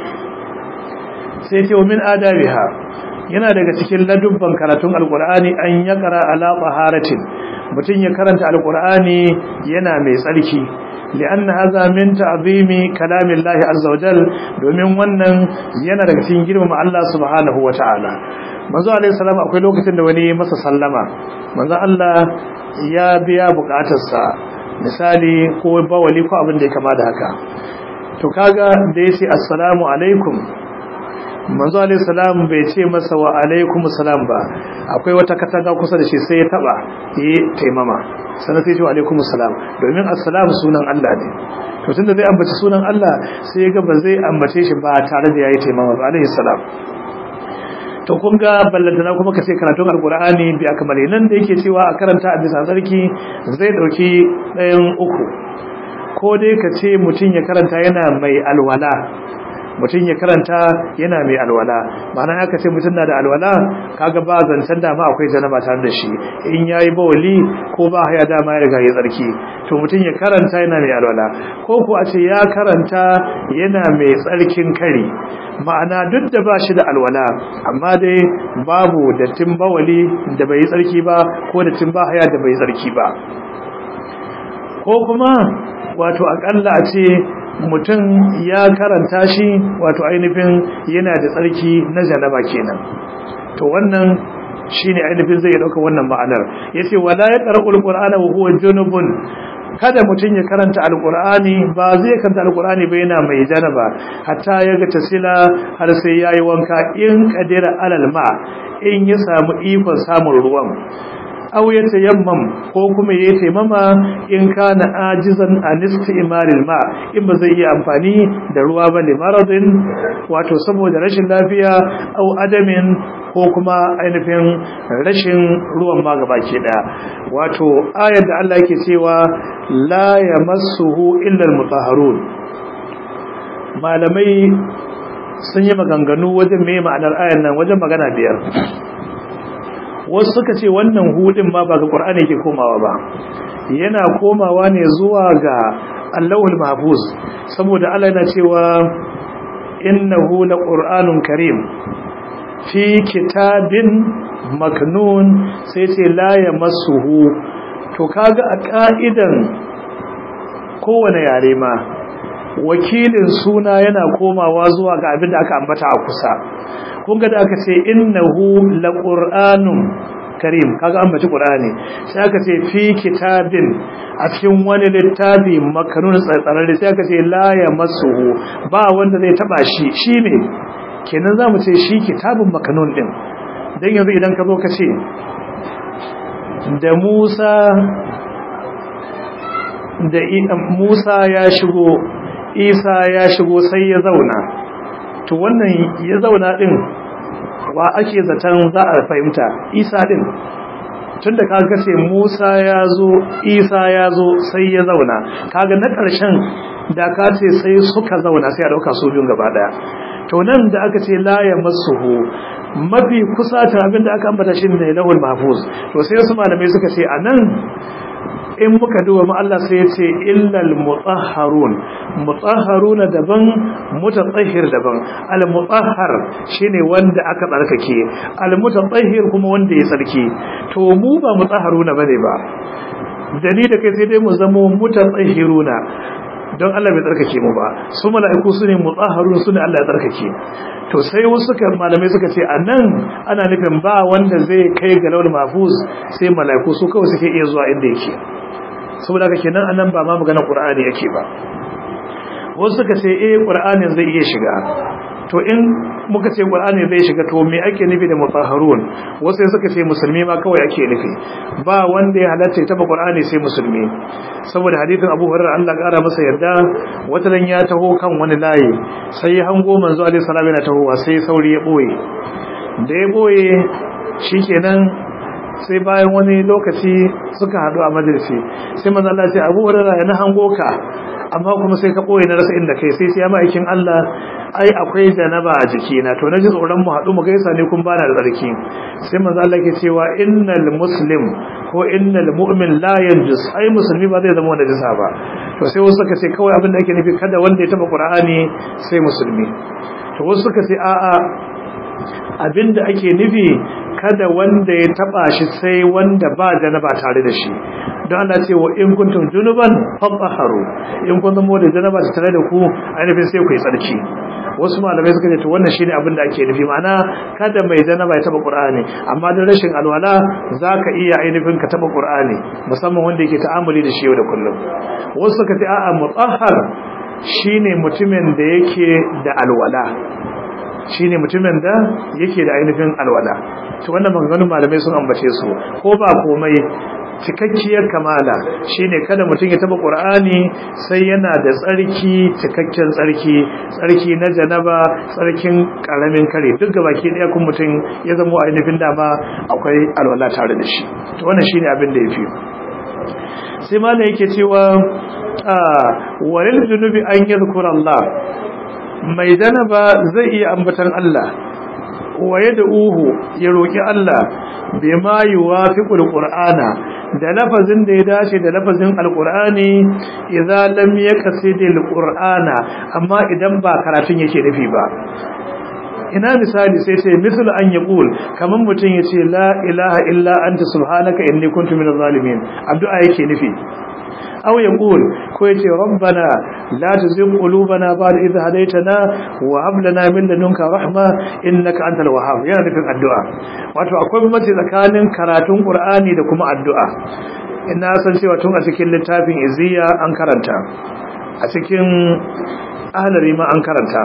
sai ce min adabiha yana daga cikin ladubban karatun alkur'ani an ya kara ala taharatin mutum ya karanta alkur'ani yana mai tsarki li'anna hadha min ta'zimi kalamillahi azza wajal domin wannan yana daga cikin girmama Allah subhanahu wataala manzo alaihi salam akwai lokacin da wani masa sallama manzo Allah ya biya bukatarsa misali ko bawali ko abin da ya kama da haka to kaga da yace assalamu alaikum manzo alaihi salam bai ce masa wa alaikum salam ba akwai wata katanga kusa da shi sai ya taba yi taimama sannan sai ya ce wa alaikum salam domin assalamu sunan Allah ne to tunda zai ambaci sunan Allah sai ya ga ba zai ambace shi ba tare da yayi taimama ba alaihi salam to kun ga ballantana kuma ka ce karatun alkur'ani bi akamale nan da yake cewa a karanta a bisa sarki zai dauki ɗayan uku ko dai ka ce mutum ya karanta yana mai alwala mutum ya karanta yana mai alwala ma'ana aka ce mutum na da alwala kaga ba zancen dama akwai janaba tare da shi in yayi bawali ko ba haya dama ya riga ya tsarki to mutum ya karanta yana mai alwala ko ko a ce ya karanta yana mai tsarkin kari ma'ana duk da ba shi da alwala amma dai babu dattin bawali da bai tsarki ba ko dattin ba haya da bai tsarki ba ko kuma wato akalla a ce mutum ya karanta shi wato ainihin yana da tsarki na janaba kenan to wannan shine ainihin zai dauka wannan ma'anar yace wala ya qara'ul qur'ana wa huwa junubun kada mutum ya karanta alqur'ani ba zai karanta alqur'ani ba yana mai janaba hatta ya ga tasila har sai yayi wanka in qadira alal ma in ya samu ikon samun ruwan aw ya tayammam ko kuma ya taimama in kana ajizan an istimaril ma in ba zai iya amfani da ruwa ba ne maradin wato saboda rashin lafiya aw adamin ko kuma ainihin rashin ruwan ma gabaki daya wato ayar da Allah yake cewa la yamassuhu illa almutahharun malamai sun yi maganganu wajen me ma'anar ayar nan wajen magana biyar wasu suka ce wannan hudin ma ba ga ƙur'ani ke komawa ba yana komawa ne zuwa ga allahul mahfuz saboda Allah yana cewa innahu laqur'anun karim fi kitabin maknun sai ce la yamassuhu to kaga a ka'idan kowane yare ma wakilin suna yana komawa zuwa ga abin da aka ambata a kusa kun ga da aka ce innahu laqur'anun karim kaga an bace qur'ani sai aka ce fi kitabin a cikin wani littafi makanun tsararre sai aka ce la yamassuhu ba wanda zai taba shi shine kenan zamu ce shi kitabun makanun din dan yanzu idan ka zo ka ce da Musa da Musa ya shigo Isa ya shigo sai ya zauna to wannan ya zauna din wa ake zaton za a fahimta isa din tunda kaga ce Musa ya zo Isa ya zo sai ya zauna kaga na ƙarshen da ka ce sai suka zauna sai a dauka su biyun gaba daya to nan da aka ce la yamassuhu mafi kusa ta abin da aka ambata shi ne lahul mahfuz to sai wasu malamai suka ce anan in muka duba mu Allah sai ya ce illal mutahharun mutahharuna daban mutatahhir daban al mutahhar shine wanda aka tsarkake al mutatahhir kuma wanda ya tsarki to mu ba mutahharuna bane ba dani da kai sai dai mu zamo mutatahhiruna don Allah bai tsarkake mu ba su mala'iku su ne mutahharun su ne Allah ya tsarkake to sai wasu suka malamai suka ce anan ana nufin ba wanda zai kai ga laul mahfuz sai mala'iku su kawai suke iya zuwa inda yake saboda haka kenan anan ba ma magana qur'ani yake ba wasu suka ce eh qur'anin zai iya shiga to in muka ce qur'ani zai shiga to me ake nufi da mutahharun wasu suka ce musulmi ma kawai ake nufi ba wanda ya halatta ta qur'ani sai musulmi saboda hadisin Abu Hurairah Allah kara masa yarda wata dan ya taho kan wani layi sai ya hango manzo alaihi salam yana tahowa sai sauri ya boye da ya boye shikenan sai bayan wani lokaci suka hadu a majalisi sai manzo Allah ya ce Abu Hurairah yana hango ka amma kuma sai ka boye na rasa inda kai sai sai ya ma'aikin Allah ai akwai janaba a jikina to naji tsoron mu haɗu mu gaisa ne kun bana da tsarki sai manzo Allah ke cewa innal muslim ko innal mu'min la yanjus ai musulmi ba zai zama najisa ba to sai wasu suka ce kawai abin da ake nufi kada wanda ya taba qur'ani sai musulmi to wasu suka ce a'a abin da ake nufi kada wanda ya taba shi sai wanda ba janaba tare da shi don Allah ce wa in kuntum junuban fatahharu in kun zama da janaba tare da ku ainihin sai ku yi tsarki wasu malamai suka ce to wannan shine abin da ake nufi ma'ana kada mai janaba ya taba qur'ani amma da rashin alwala zaka iya ainihin ka taba qur'ani musamman wanda yake ta'amuli da shi yau da kullum wasu suka ce a'a mutahhar shine mutumin da yake da alwala shine mutumin da yake da ainihin alwala to wannan maganganun malamai sun ambace su ko ba komai cikakkiyar kamala shine kada mutum ya taba qur'ani sai yana da tsarki cikakken tsarki tsarki na janaba tsarkin karamin kare duk gabaki daya kun mutum ya zama ainihin dama akwai alwala tare da shi to wannan shine abin da yafi sai ma yake cewa walil junubi an yadhkura Allah mai janaba zai iya ambatan Allah waye da uhu ya roki Allah bima yuwafiqul qur'ana da lafazin da ya dace da lafazin alqur'ani idza lam yaqsidil qur'ana amma idan ba karatun yake nufi ba ina misali sai sai misal an yaqul kaman mutun yace la ilaha illa anta subhanaka inni kuntu minaz zalimin addu'a yake nufi aw yaqul ko yace rabbana la tuzigh qulubana ba'da idh hadaytana wa hab lana min ladunka rahma innaka antal wahhab yana nufin addu'a wato akwai bambanci tsakanin karatun qur'ani da kuma addu'a ina san cewa tun a cikin littafin iziya an karanta a cikin ahlari ma an karanta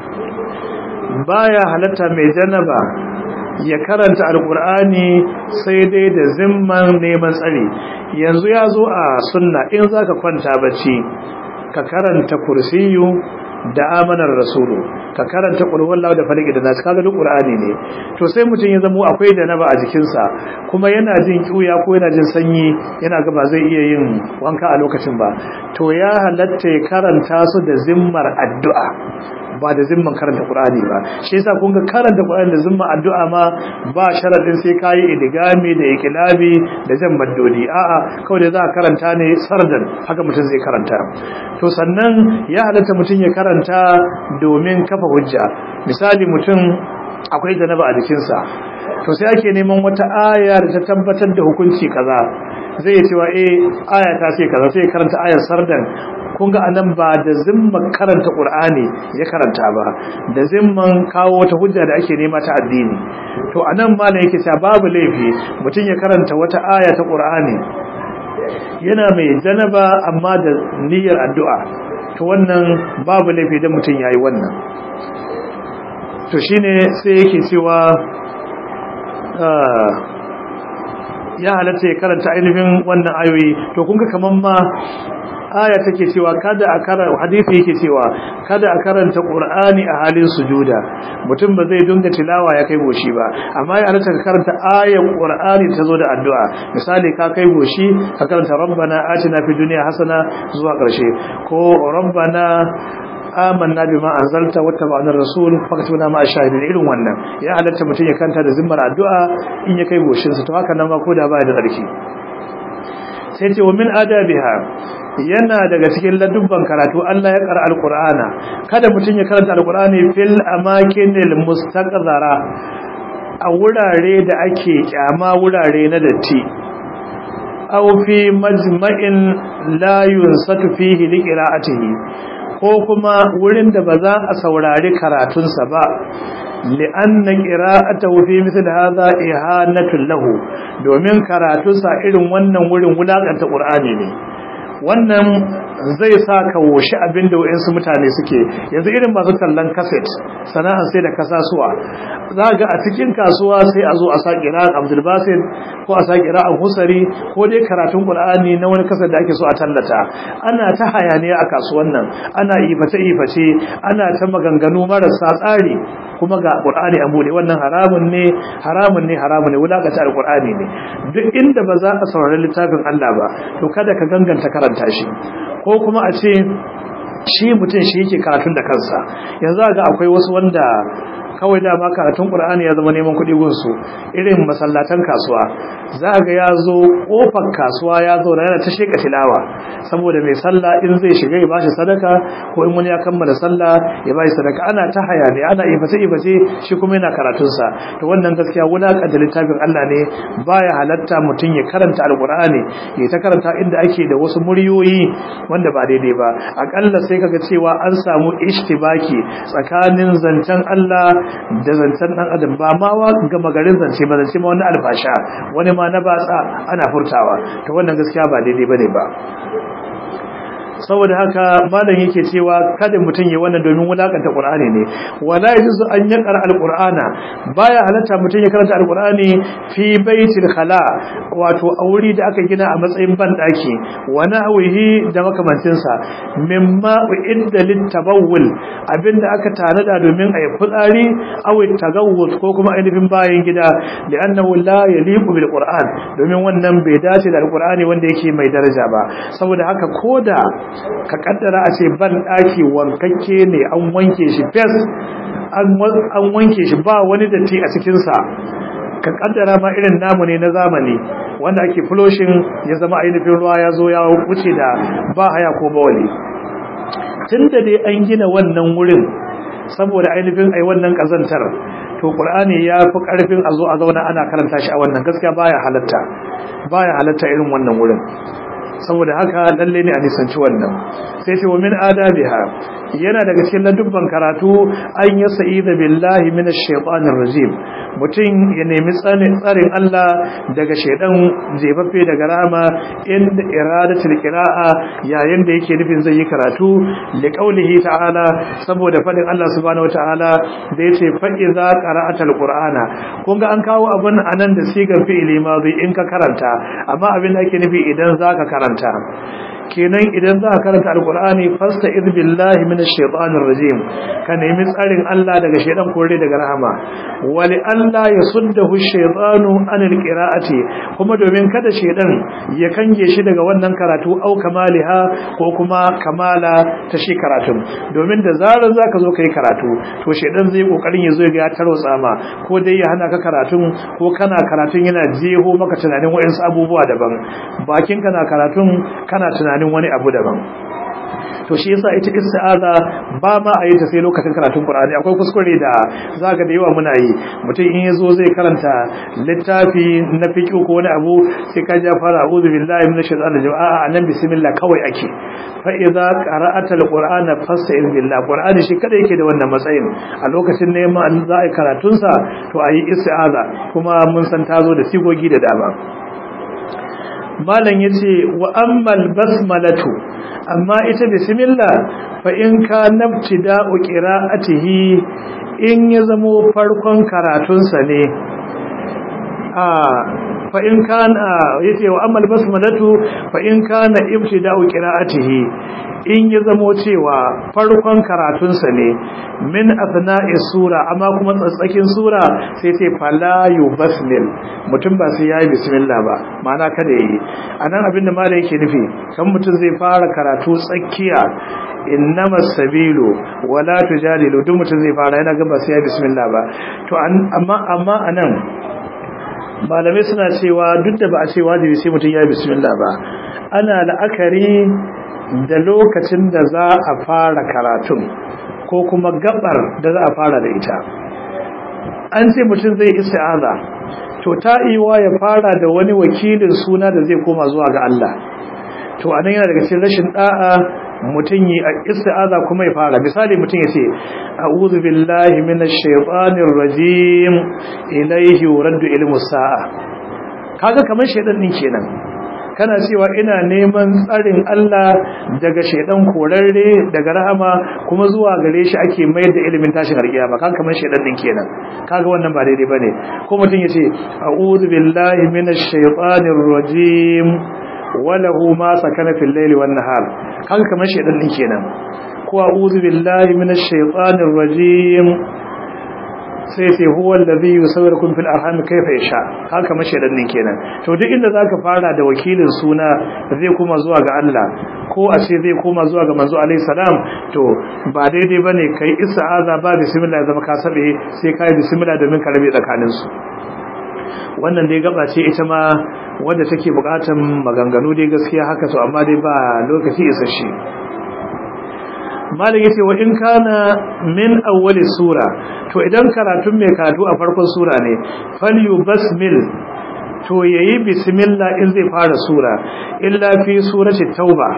baya halatta mai janaba ya karanta alkur'ani sai dai da zimman neman tsari yanzu ya zo a sunna in zaka kwanta bacci ka karanta kursiyu da amanar rasulu ka karanta qur'an da falaki da nasu kaga duk qur'ani ne to sai mutum ya zamo akwai da naba a jikinsa kuma yana jin kiuya ko yana jin sanyi yana ga ba zai iya yin wanka a lokacin ba to ya halatta ya karanta su da zimmar addu'a ba da zimman karanta Qur'ani ba shi yasa kun ga karanta Qur'ani da zimman addu'a ma ba sharadin sai kai idigami da ikilabi da jan maddodi a'a kawai da za ka karanta ne sardan haka mutum zai karanta to sannan ya halatta mutum ya karanta domin kafa hujja misali mutum akwai janaba a jikinsa to sai ake neman wata aya da ta tabbatar da hukunci kaza zai cewa eh aya ta ce kaza sai karanta ayar sardan kun ga anan ba da zimman karanta qur'ani ya karanta ba da zimman kawo wata hujja da ake nema ta addini to anan malam yake cewa babu laifi mutum ya karanta wata aya ta qur'ani yana mai janaba amma da niyyar addu'a to wannan babu laifi da mutum yayi wannan to shine sai yake cewa ya halatta ya karanta ainihin wannan ayoyi to kun ga kaman ma aya take cewa kada a karanta hadisi yake cewa kada a karanta qur'ani a halin sujuda mutum ba zai dinga tilawa ya kai goshi ba amma ya halatta ka karanta ayan qur'ani ta zo da addu'a misali ka kai goshi ka karanta rabbana atina fid dunya hasana zuwa karshe ko rabbana amanna bima anzalta wattaba'na ar-rasul fakatuna ma ashahidin irin wannan ya halatta mutum ya kanta da zimmar addu'a in ya kai goshin sa to haka nan ma koda ba da tsarki sai ce wa min adabiha yana daga cikin ladubban karatu Allah ya ƙara alqur'ana kada mutum ya karanta alqur'ani fil amakinil mustaqzara a wurare da ake kyama wurare na datti aw fi majma'in la yunsatu fihi liqira'atihi ko kuma wurin da ba za a saurari karatunsa ba li'anna qira'atahu fi misl hadha ihanatun lahu domin karatunsa irin wannan wurin wulakanta qur'ani ne wannan zai sa ka woshi abin da wa'insu mutane suke yanzu irin masu tallan kaset sana'ar sai da kasasuwa za ga a cikin kasuwa sai a zo a sa kira'an abdulbasir ko a sa kira'an husari ko dai karatun qur'ani na wani kaset da ake so a tallata ana ta hayaniya a kasuwan nan ana iface iface ana ta maganganu marasa tsari kuma ga qur'ani a bude wannan haramun ne haramun ne haramun ne wulakata alqur'ani ne duk inda ba za a saurari littafin Allah ba to kada ka ganganta karanta shi ko kuma a ce shi mutum shi yake karatun da kansa yanzu ga akwai wasu wanda kawai dama karatun Qur'ani ya zama neman kuɗi gunsu irin masallatan kasuwa za ga ya zo kofar kasuwa ya zo yana ta sheka tilawa saboda mai sallah in zai shiga ya bashi sadaka ko in wani ya kammala sallah ya bashi sadaka ana ta hayani ana iface iface shi kuma yana karatun sa to wannan gaskiya wulakanta littafin Allah ne baya halatta mutum ya karanta alqur'ani ya ta karanta inda ake da wasu muryoyi wanda ba daidai ba akalla sai kaga cewa an samu ishtibaki tsakanin zancen Allah da zancen dan adam ba ma wa gama garin zance ba zance ma wani albasha wani ma na batsa ana furtawa to wannan gaskiya ba daidai bane ba saboda haka malam yake cewa kada mutum ya wannan domin wulakanta qur'ani ne wala yajuzu an yaqra alqur'ana baya halatta mutum ya karanta alqur'ani fi baitil khala wato a wuri da aka gina a matsayin ban daki wa nahwihi da makamantin sa mimma uidda litabawul abinda aka tanada domin a yi fitsari aw tagawwuz ko kuma ainihin bayan gida li'annahu la yaliqu bil qur'an domin wannan bai dace da alqur'ani wanda yake mai daraja ba saboda haka koda ka kaddara a ce ban daki wankakke ne an wanke shi fes an wanke shi ba wani datti a cikin sa ka kaddara ma irin namu ne na zamani wanda ake flushing ya zama ainihin ruwa ya zo ya wuce da ba haya ko bawali tunda dai an gina wannan wurin saboda ainihin ai wannan kazantar to qur'ani ya fi karfin a zo a zauna ana karanta shi a wannan gaskiya baya halatta baya halatta irin wannan wurin saboda haka lalle ne a nisanci wannan sai ce wa min adabiha yana daga cikin ladubban karatu an ya sa'ida billahi minash shaitanir rajim mutum ya nemi tsarin Allah daga shaidan jefaffe daga rama inda iradatul qira'a yayin da yake nufin zai yi karatu li qaulihi ta'ala saboda fadin Allah subhanahu wataala da yace fa iza qara'atal qur'ana kun ga an kawo abun anan da sigar fi'ili madhi in ka karanta amma abin da ake nufi idan zaka karanta kenan idan za ka karanta alkur'ani fasta iz billahi minash shaitanir rajim ka nemi tsarin Allah daga shaitan kore daga rahama wali Allah yasuddahu shaytanu anil qira'ati kuma domin kada shaitan ya kange shi daga wannan karatu au kamaliha ko kuma kamala ta shi karatun domin da zarar zaka zo kai karatu to shaitan zai kokarin ya zo ya tarwatsa ma ko dai ya hana ka karatun ko kana karatun yana jeho maka tunanin wayansu abubuwa daban bakin kana karatun kana tunanin tunanin wani abu daban to shi yasa ita isti'aza ba ma a yi ta sai lokacin karatun Qur'ani akwai kuskure da zaka da yawa muna yi mutum in yazo zai karanta littafi na fiqh ko wani abu sai ka ja fara a'udhu billahi minash shaitanir rajim a'a anan bismillah kawai ake fa idza qara'ata alqur'ana fasta'in billah qur'ani shi kada yake da wannan matsayin a lokacin neman za a yi karatun sa to ayi isti'aza kuma mun san tazo da sigogi da dama malam yace wa ammal basmalatu amma ita bismillah fa in ka nabtida'u qira'atihi in ya zamo farkon karatun sa ne a fa in kana yace wa ammal basmalatu fa in kana ibtida'u qira'atihi in ya zamo cewa farkon karatunsa ne min asna'i sura amma kuma tsatsakin sura sai sai fala yubasmil mutum ba sai yayi bismillah ba ma'ana kada yi anan abinda malai yake nufi kan mutum zai fara karatu tsakiya innama sabilu wala tujadilu duk mutum zai fara yana ga ba sai yayi bismillah ba to amma amma anan malamai suna cewa duk da ba a ce wajibi sai mutum yayi bismillah ba ana la'akari da lokacin da za a fara karatun ko kuma gabar da za a fara da ita an ce mutum zai isti'aza to ta iwa ya fara da wani wakilin suna da zai koma zuwa ga Allah to anan yana daga cikin rashin da'a mutum yi isti'aza kuma ya fara misali mutum ya ce a'udhu billahi minash shaitanir rajim ilayhi yuraddu ilmu sa'a kaga kamar shaidan din kenan kana cewa ina neman tsarin Allah daga shaidan korarre daga rahama kuma zuwa gare shi ake mayar da ilimin tashin alkiyama kan kamar shaidan din kenan kaga wannan ba daidai bane ko mutum yace a'udhu billahi minash shaitanir rajim walahu ma sakana fil layli wan nahar kaga kamar shaidan din kenan ko a'udhu billahi minash shaitanir rajim sai sai huwa allazi yusawwirukum fil arham kayfa yasha haka mashedan din kenan to duk inda zaka fara da wakilin suna zai koma zuwa ga Allah ko a ce zai koma zuwa ga manzo alaihi salam to ba daidai bane kai ista'aza ba bismillah zama ka sabe sai kai bismillah domin ka rabe tsakanin su wannan dai gaba ce ita ma wanda take bukatan maganganu dai gaskiya haka to amma dai ba lokaci isasshe malin yace wa in kana min awwali sura to idan karatun mai karatu a farkon sura ne falyu basmil to yayi bismillah in zai fara sura illa fi surati tauba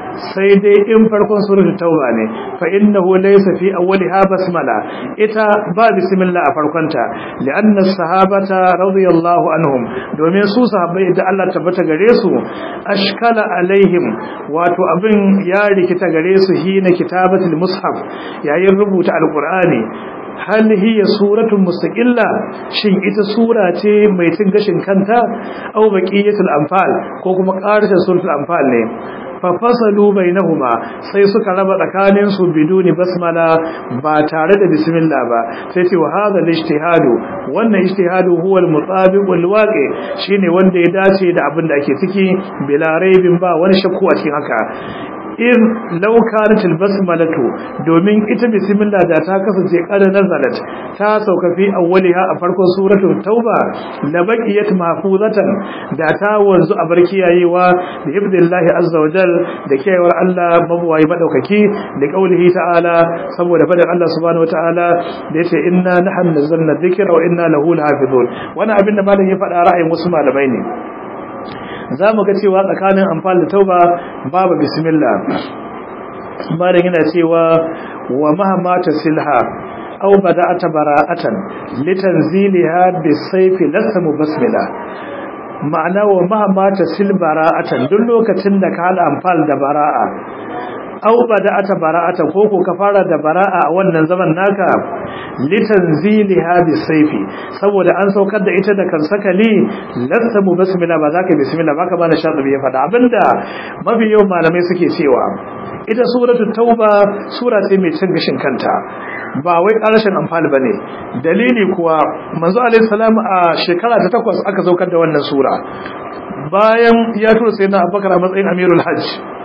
sai dai in farkon suratul tauba ne fa innahu laysa fi awwaliha basmala ita ba bismillah a farkonta li'anna sahabata radiyallahu anhum domin su sahabbai da Allah tabbata gare su ashkala alaihim wato abin ya rikita gare su hina kitabatul mushaf yayin rubuta alqur'ani hal hiya suratun mustaqilla shin ita sura ce mai cin gashin kanta aw baqiyatul anfal ko kuma qarshen suratul anfal ne fa fasalu bainahuma sai suka raba tsakanin su biduni basmala ba tare da bismillah ba sai ce wa hadha al-ijtihadu wannan ijtihadu huwa al-mutabiq wal-waqi shine wanda ya dace da abin da ake ciki bila raibin ba wani shakku a cikin haka in laukanat albasmalatu domin ita bismillah da ta kasance kada nazalat ta sauka fi awwaliha a farkon suratul tauba la baqiyat mahfuzatan da ta wanzu a barkiyayewa da ibdillahi azza wajal da kiyayewar Allah mabuwayi madaukaki da kaulihi ta'ala saboda fadin Allah subhanahu wataala da yace inna nahnu nazzalna dhikra wa inna lahu lahafizun wannan abin da malam ya faɗa ra'ayin wasu malamai ne za mu ga cewa tsakanin amfani da tauba babu bismillah malam yana cewa wa mahamata silha aw bada'ata bara'atan litanziliha bisayfi lasa mubasmila ma'ana wa mahamata sil bara'atan duk lokacin da ka hada amfani da bara'a aw bada'ata bara'atan ko ko ka fara da bara'a a wannan zaman naka litanziliha bisayfi saboda an saukar da ita da kan sakali lasta mu basmila ba za ka bismillah ba ka bana shatibi ya faɗa abinda mafi yawan malamai suke cewa ita suratu tauba sura ce mai cin gashin kanta ba wai ƙarashin amfani bane dalili kuwa manzo alaihi salam a shekara ta takwas aka saukar da wannan sura bayan ya tura sayyidina abubakar a matsayin amirul hajj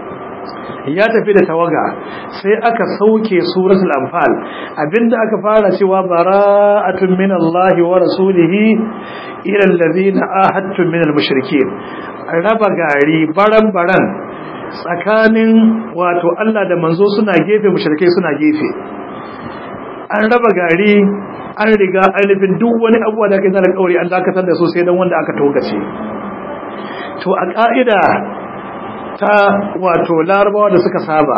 ya tafi da tawaga sai aka sauke suratul anfal abinda aka fara cewa bara'atun minallahi wa rasulihi ila alladhina ahadtum minal mushrikeen raba gari baran baran tsakanin wato Allah da manzo suna gefe mushrikai suna gefe an raba gari an riga ainihin duk wani abuwa da aka yi kauri an dakatar da su sai don wanda aka togace to a ƙa'ida ta wato larabawa da suka saba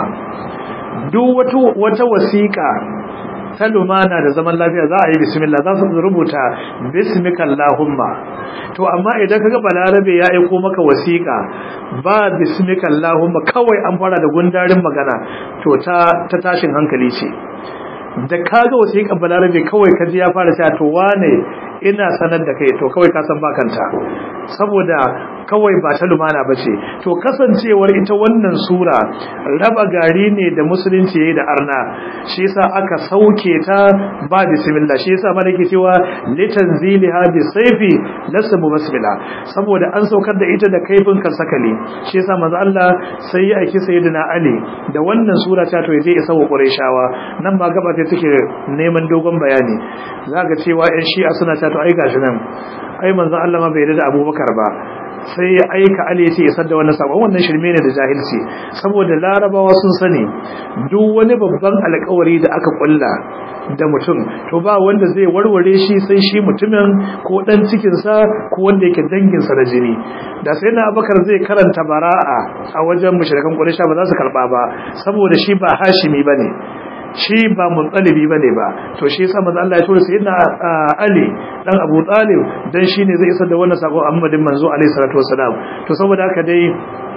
duk wata wasiƙa ta lumana da zaman lafiya za a yi bismillah za su rubuta bismikallahumma to amma idan kaga balarabe ya aiko maka wasiƙa ba bismikallahumma kawai an fara da gundarin magana to ta ta tashin hankali ce da kaga wasiƙa balarabe kawai kaji ya fara cewa to wane ina sanar da kai to kawai ka san bakanta saboda kawai ba ta lumana ba ce to kasancewar ita wannan sura raba gari ne da musulunci yayi da arna shi yasa aka sauke ta ba bismillah shi yasa mana ke cewa litanziliha bi sayfi lasa basmila saboda an saukar da ita da kaifin kansakali shi yasa manzo Allah sai ya aiki sayyidina Ali da wannan sura ta to yaje isa wa Qurayshawa nan ba gaba ta take neman dogon bayani zaka cewa ƴan Shi'a suna ta to ai gashi nan ai manzo Allah ma bai yarda da Abubakar ba sai ya aika Ali ya ce ya sadda wannan sabon wannan shirme ne da jahilci saboda larabawa sun sani duk wani babban alƙawari da aka kulla da mutum to ba wanda zai warware shi sai shi mutumin ko dan cikin sa ko wanda yake dangin sa da jini da sai na Abubakar zai karanta bara'a a wajen mushrikan Quraysh ba za su karba ba saboda shi ba Hashimi bane shi ba mutsalibi bane ba to shi yasa manzo Allah ya tura sayyidina Ali dan Abu Talib dan shine zai isar da wannan sako Muhammadin manzo alaihi salatu wasalam to saboda haka dai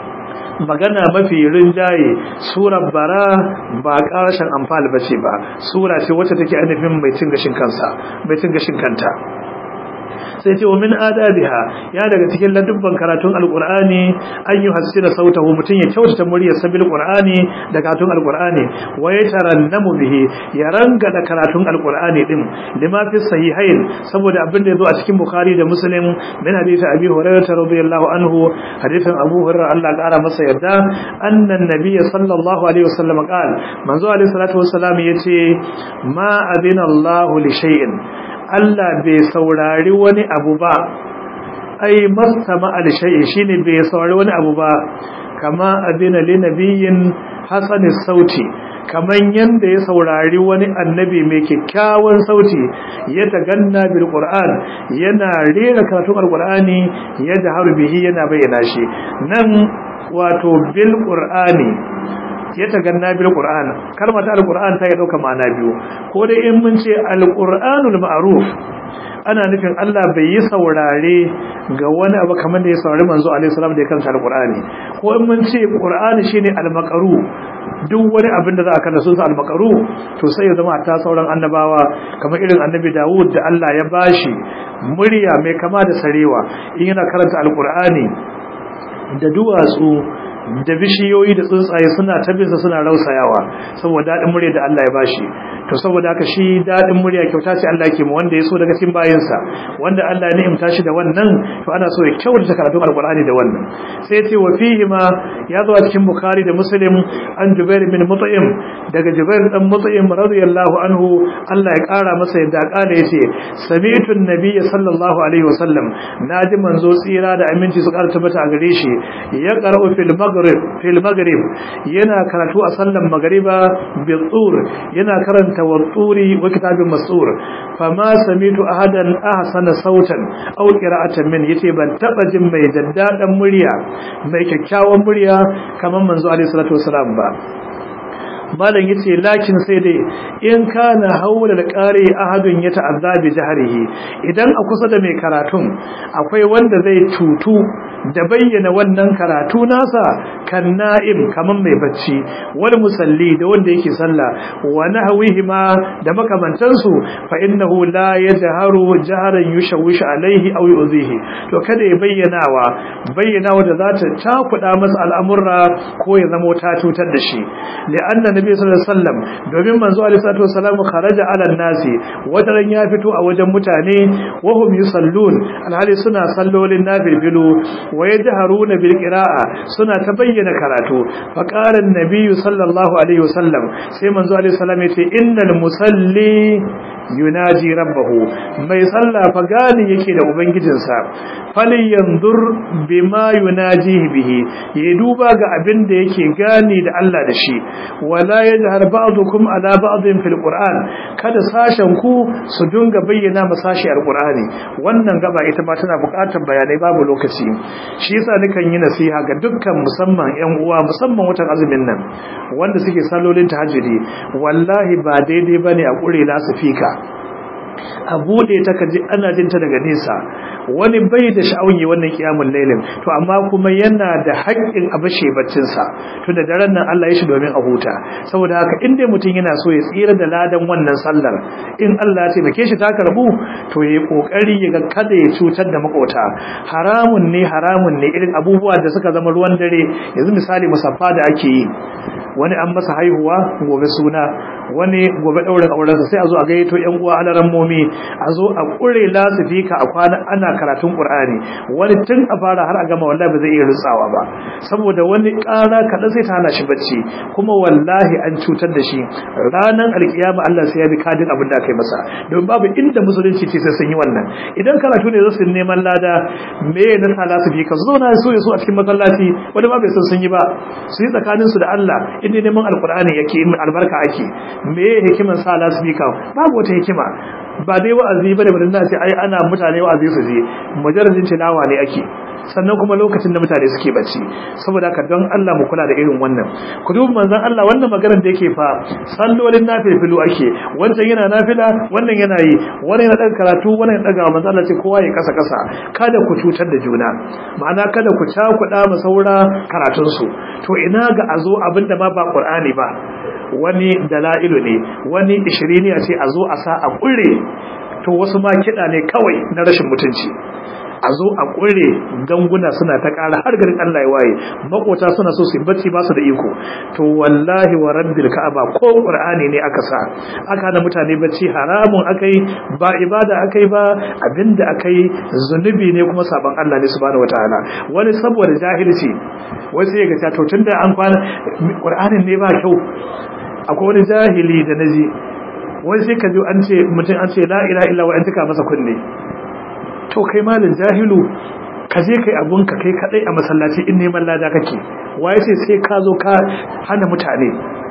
magana mafi rinjaye surar bara ba karashin amfani bace ba sura ce wacce take ainihin mai cin gashin kansa mai cin gashin kanta sai ce wa min adabiha ya daga cikin ladubban karatun alqur'ani an yi hasira sautahu mutun ya kyautata muryar sabil qur'ani da karatun alqur'ani wa yatarannamu bihi ya ranga da karatun alqur'ani din lima fi sahihain saboda abin da yazo a cikin bukhari da muslim min hadisi abi hurairah radiyallahu anhu hadisin abu hurairah Allah kara masa yarda annan nabiy sallallahu alaihi wasallam qala manzo alaihi salatu wassalam yace ma adina Allah li shay'in Allah bai saurari wani abu ba ai mastama al-shay'i shine bai saurari wani abu ba kama adina li nabiyyin hasanis sauti kaman yanda ya saurari wani annabi mai kyakkyawan sauti ya taganna bil qur'an yana rera karatun alqur'ani ya jaharu bihi yana bayyana shi nan wato bil qur'ani ya taganna bil qur'an kalmar ta alqur'an ta ya dauka ma'ana biyu ko dai in mun ce alqur'anul ma'ruf ana nufin Allah bai yi saurare ga wani abu kamar da ya saurari manzo alaihi salam da ya kanta alqur'ani ko in mun ce qur'ani shine almaqru duk wani abin da za a kalla sunsa almaqru to sai ya zama ta sauran annabawa kamar irin annabi Dawud da Allah ya bashi murya mai kama da sarewa in yana karanta alqur'ani da duwatsu da bishiyoyi da tsuntsaye suna tabinsa suna rausayawa saboda daɗin murya da Allah ya bashi to saboda haka shi daɗin murya kyauta ce Allah ke mu wanda ya so daga cikin bayinsa wanda Allah ya ni'imta shi da wannan to ana so ya kyautata karatun alqur'ani da wannan sai ya ce wa fihi ma ya zo a cikin bukhari da muslim an jubair bin mut'im daga jubair dan mut'im radiyallahu anhu Allah ya kara masa yadda kala yace sami'tu an-nabiy sallallahu alaihi wasallam naji manzo tsira da aminci su karanta tabbata a gare shi ya qara'u fil maghrib fil maghrib yana karatu a sallan magriba bi tsur yana karanta wa tsuri wa kitabin masur fama sami'tu ahadan ahsana sautan aw qira'atan min yace ban taba jin mai daddadan murya mai kyakkyawan murya kamar manzo alaihi salatu wasalam ba malam yace lakin sai dai in kana haula da qari ahadun ya ta'azza bi jahrihi idan a kusa da mai karatun akwai wanda zai tutu da bayyana wannan karatu nasa kan na'im kaman mai bacci wal musalli da wanda yake sallah wa nahwihi ma da makamantan su fa innahu la yajharu jahran yushawish alaihi aw yuzihi to kada ya bayyanawa bayyanawa da zata takuda masa al'amurra ko ya zama ta cutar da shi li'anna nabi sallallahu alaihi wasallam domin manzo alaihi salatu wasallam kharaja ala nasi wataran ya fito a wajen mutane wa hum yusallun alhali suna sallolin nafilu wa yajharuna bil qira'a suna ta bayyana karatu fa qala an-nabi sallallahu alaihi wasallam sai manzo alaihi salam yace innal musalli yunaji rabbahu mai sallah fa gani yake da ubangijinsa fali yanzur bima yunajihi bihi ya duba ga abin da yake gani da Allah da shi wala yajhar ba'dukum ala ba'din fil qur'an kada sashen ku su dinga bayyana masashi alqur'ani wannan gaba ita ma tana buƙatar bayanai babu lokaci shi yasa nikan yi nasiha ga dukkan musamman ƴan uwa musamman watan azumin nan wanda suke sallolin tahajjudi wallahi ba daidai bane a kure lasifika a bude ta kaji ana jinta daga nesa wani bai da sha'awi wannan kiyamun lailin to amma kuma yana da haƙƙin a bashe baccin sa to da daren nan Allah ya shi domin a huta saboda haka in dai mutum yana so ya tsira da ladan wannan sallar in Allah ya taimake shi ta karbu to yayi kokari ya ga kada ya cutar da makota haramun ne haramun ne irin abubuwa da suka zama ruwan dare yanzu misali musaffa da ake yi wani an masa haihuwa gobe suna wani gobe ɗaurin aurensa sai a zo a gayyato ƴan uwa alaran momi a zo a ƙure lasifika a kwana ana karatun ƙur'ani wani tun a fara har a gama wallahi ba zai iya rutsawa ba saboda wani ƙara kaɗan sai ta hana shi bacci kuma wallahi an cutar da shi ranar alkiyama Allah sai ya bi kadin abin da aka yi masa don babu inda musulunci ce sai sun yi wannan idan karatu ne za su neman lada me na sa lasifika su zauna su ya so a cikin masallaci wani ma bai san sun yi ba su yi tsakaninsu da Allah inda neman alkur'ani yake in albarka ake me hikiman sa lasbika babu wata hikima ba dai wa'azi bane bane na ce ai ana mutane wa'azi su je mujarradin tilawa ne ake sannan kuma lokacin da mutane suke bacci saboda haka don Allah mu kula da irin wannan ku duba manzon Allah wannan maganar da yake fa sallolin nafilu ake wancan yana nafila wannan yana yi wannan yana dan karatu wannan yana daga manzon Allah ce kowa ya kasa kasa kada ku cutar da juna ma'ana kada ku cakuɗa ma saura karatun su to ina ga azo abinda ma ba Qur'ani ba wani dala'ilu ne wani ishiriniya ce a zo a sa a kure to wasu ma kiɗa ne kawai na rashin mutunci a zo a kure ganguna suna ta ƙara har garin Allah ya waye makota suna so su bacci ba su da iko to wallahi wa rabbil ka'aba ko qur'ani ne aka sa aka da mutane bacci haramun akai ba ibada akai ba abinda akai zunubi ne kuma saban Allah ne subhanahu wataala wani saboda jahilci wai sai ga to tunda an kwana qur'anin ne ba kyau akwai wani jahili da naji wai sai ka ji an ce mutum an ce la ilaha illa wa an tuka masa kunne to kai malin jahilu ka je kai abun ka kai kadai a masallaci in neman lada kake waye sai sai ka zo ka hana mutane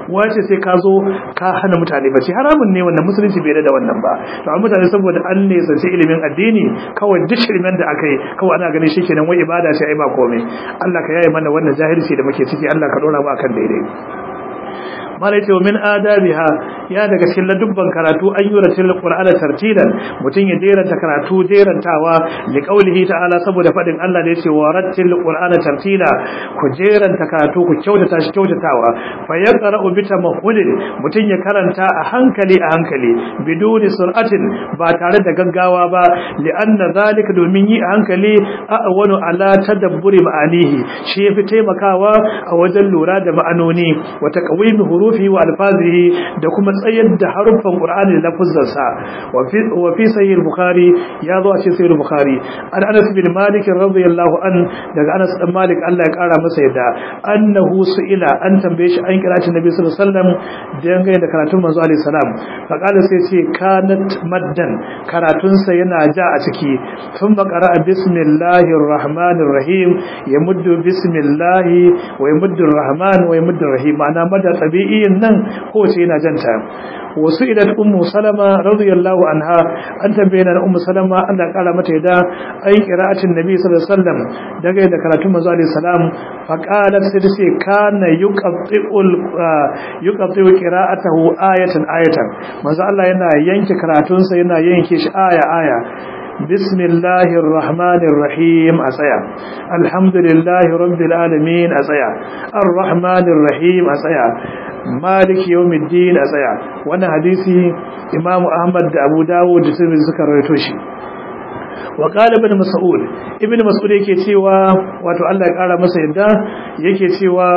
wace sai ka zo ka hana mutane bacci haramun ne wannan musulunci bai da wannan ba to amma mutane saboda an ne sace ilimin addini kawai duk ilimin da aka yi kawai ana ganin shi kenan wai ibada ce ai ba komai Allah ka yaye mana wannan jahilci da muke ciki Allah ka dora mu akan daidai malai ce min adabiha ya daga cikin ladubban karatu an yura til qur'ana tartilan mutun ya jeranta karatu jerantawa li qaulihi ta'ala saboda fadin Allah da yace warattil qur'ana tartila ku jeranta karatu ku kyautata shi kyautatawa fa yaqra'u bi tamahhulin mutun ya karanta a hankali a hankali biduni sur'atin ba tare da gaggawa ba li anna zalika domin yi a hankali a'wanu ala tadabburi ma'anihi shi yafi taimakawa a wajen lura da ma'anoni wa taqwimi hurufi wa alfazihi da kuma tsayar da haruffan qur'ani da lafuzansa wa fi wa fi sahih al-bukhari ya zo a cikin sahih al-bukhari an anas bin malik radiyallahu an daga anas dan malik Allah ya kara masa yadda annahu su'ila an tambaye shi an kira shi nabi sallallahu alaihi wasallam dangane da karatun manzo alaihi salam fa kala sai ce kanat maddan karatun sa yana ja a ciki sun bakara bismillahir rahmanir rahim yamuddu bismillahi wa yamuddu rahman wa yamuddu rahim ma'ana madda tabi'in nan ko ce yana janta wasu idan ummu salama radiyallahu anha an tambaye na ummu salama Allah ya kara mata yadda ai qira'atin nabi sallallahu alaihi wasallam daga da karatun manzo alaihi salam fa qalat sai ta ce kana yuqatti'ul yuqatti'u qira'atahu ayatan ayatan manzo Allah yana yanke karatun sa yana yanke shi aya aya bismillahir rahmanir rahim a tsaya alhamdulillahi rabbil alamin a tsaya arrahmanir rahim a tsaya maliki yawmiddin a tsaya wannan hadisi imamu ahmad da abu dawud da tirmidhi suka rawaito shi wa qala ibn mas'ud ibn mas'ud yake cewa wato Allah ya kara masa yadda yake cewa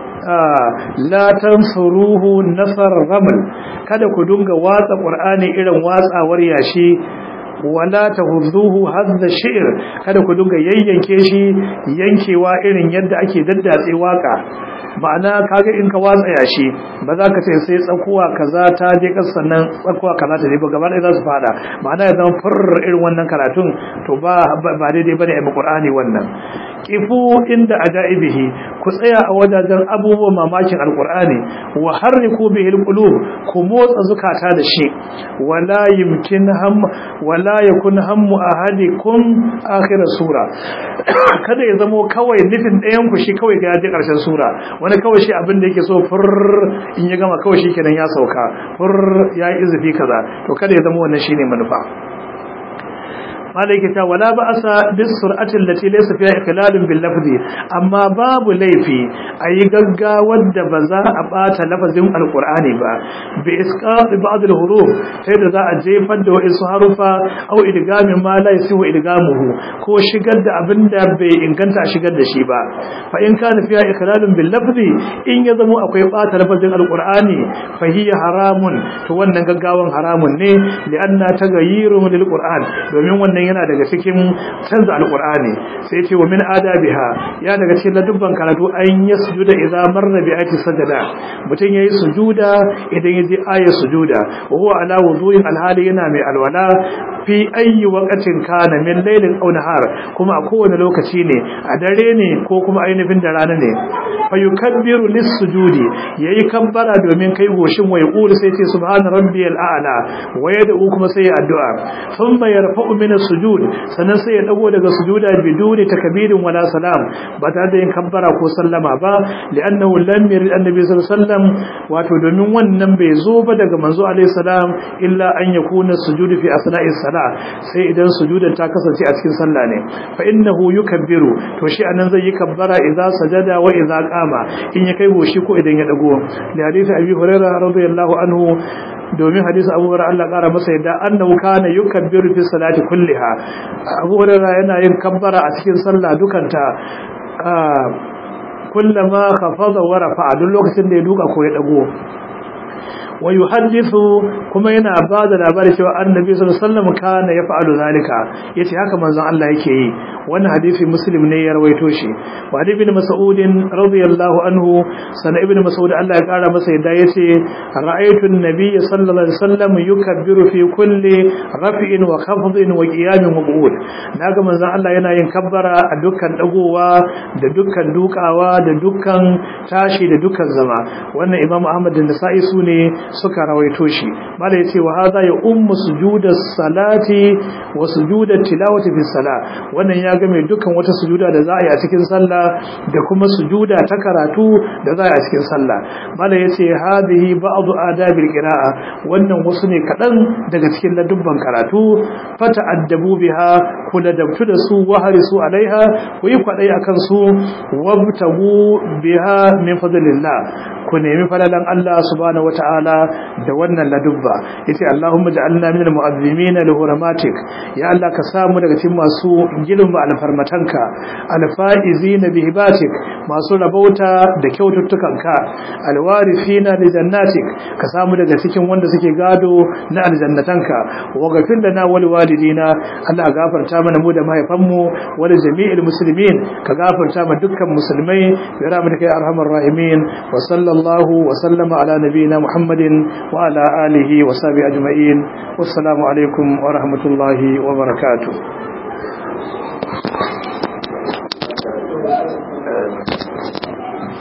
la tansuruhu nasar raml kada ku dunga watsa qur'ani irin watsawar yashi wala tahudduhu hadda shi'r kada ku dunga yayyanke shi yankewa irin yadda ake daddatse waka ma'ana kaga in ka watsa yashi ba za ka ce sai tsakuwa kaza ta je kasa sannan tsakuwa kaza ta je ba gaba ɗaya za su fada ma'ana ya zama furr irin wannan karatun to ba ba daidai bane a Qur'ani wannan kifu inda ajaibihi ku tsaya a wajajen abubuwan mamakin alqur'ani wa harriku bihi alqulub ku motsa zukata da shi wala yumkin ham wala yakun hammu ahadikum akhir sura kada ya zamo kawai nufin ɗayan ku shi kawai ga yaji ƙarshen sura wani kawai shi abin da yake so fur in ya gama kawai shi kenan ya sauka fur ya yi izufi kaza to kada ya zama wannan shine manufa malaika ta wala ba asa bis sur'atin lati laysa fiha ikhlalun bil lafzi amma babu laifi ayi gaggawar da ba za a bata lafazin alqur'ani ba bi isqat ba'd al huruf sai da za a jefar da wasu harufa au idgamin ma la yasihu idgamuhu ko shigar da abinda bai inganta a shigar da shi ba fa in kana fiha ikhlalun bil lafzi in ya zamo akwai bata lafazin alqur'ani fa hiya haramun to wannan gaggawan haramun ne li'anna tagayyirun lil qur'an domin wannan yana daga cikin canza alqur'ani sai ce wa min adabiha ya daga cikin ladubban karatu an yasjuda idza marra bi ayati sajada mutun yayi sujuda idan yaji ayat sujuda wa huwa ala wudu'in alhali yana mai alwala fi ayyi waqtin kana min laylin aw nahar kuma a kowane lokaci ne a dare ne ko kuma ainihin da rana ne fa yukabbiru lis-sujudi yayi kabbara domin kai goshin wa yaqulu sai ce subhana rabbiyal a'la wa yad'u kuma sai addu'a thumma yarfa'u min as-sujud sannan sai ya dago daga sujuda biduni takbirin wala salam ba tare da yin kabbara ko sallama ba li'annahu lam yurid annabi sallallahu alaihi wasallam wato domin wannan bai zo ba daga manzo alaihi salam illa an yakuna sujudu fi asna'i salah sai idan sujudan ta kasance a cikin sallah ne fa innahu yukabbiru to shi anan zai yi kabbara idza sajada wa idza qama in ya kai goshi ko idan ya dago li hadisi abi hurairah radiyallahu anhu domin hadisi abu hurairah Allah kara masa yadda annahu kana yukabbiru fi salati kulliha abu hurairah yana yin kabbara a cikin sallah dukanta kullama khafada wa rafa'a duk lokacin da ya duka ko ya dago wa yuhaddithu kuma yana ba da labari cewa annabi sallallahu alaihi wasallam kana yaf'alu zalika yace haka manzon Allah yake yi wannan hadisi muslim ne ya rawaito shi wa ibn mas'ud radiyallahu anhu sana ibn mas'ud Allah ya kara masa yadda yace ra'aytu an-nabiy sallallahu alaihi wasallam yukabbiru fi kulli raf'in wa khafdin wa qiyamin wa qu'ud naga manzon Allah yana yin kabbara a dukkan dagowa da dukkan dukawa da dukkan tashi da dukkan zama wannan imam ahmad da nasa'i su ne suka rawaito shi mala yace wa hadha ya ummu sujudas salati wa sujudat tilawati fi salah wannan ya ga mai dukkan wata sujuda da za a yi a cikin sallah da kuma sujuda ta karatu da za a yi a cikin sallah mala yace hadhihi ba'd adabil qira'a wannan wasu ne kadan daga cikin ladubban karatu fata addabu biha kula dabtu da su wa harisu alaiha ku yi kwadai akan su wabtagu biha min fadlillah ku nemi falalan Allah subhanahu wataala da wannan ladubba yace Allahumma ja'alna minal mu'azzimin li hurmatik ya Allah ka samu daga cikin masu girma alfarmatanka alfaizin bi hibatik masu rabauta da kyaututtukanka alwarithina li jannatik ka samu daga cikin wanda suke gado na aljannatanka wa ghafir lana wal walidina Allah gafarta mana mu da mahaifanmu wal jami'il muslimin ka gafarta ma dukkan musulmai bi rahmatika ya arhamar rahimin wa sallallahu wa sallama ala nabiyyina muhammadin wa ala alihi wa sahbihi ajma'in wassalamu alaikum wa rahmatullahi wa barakatuh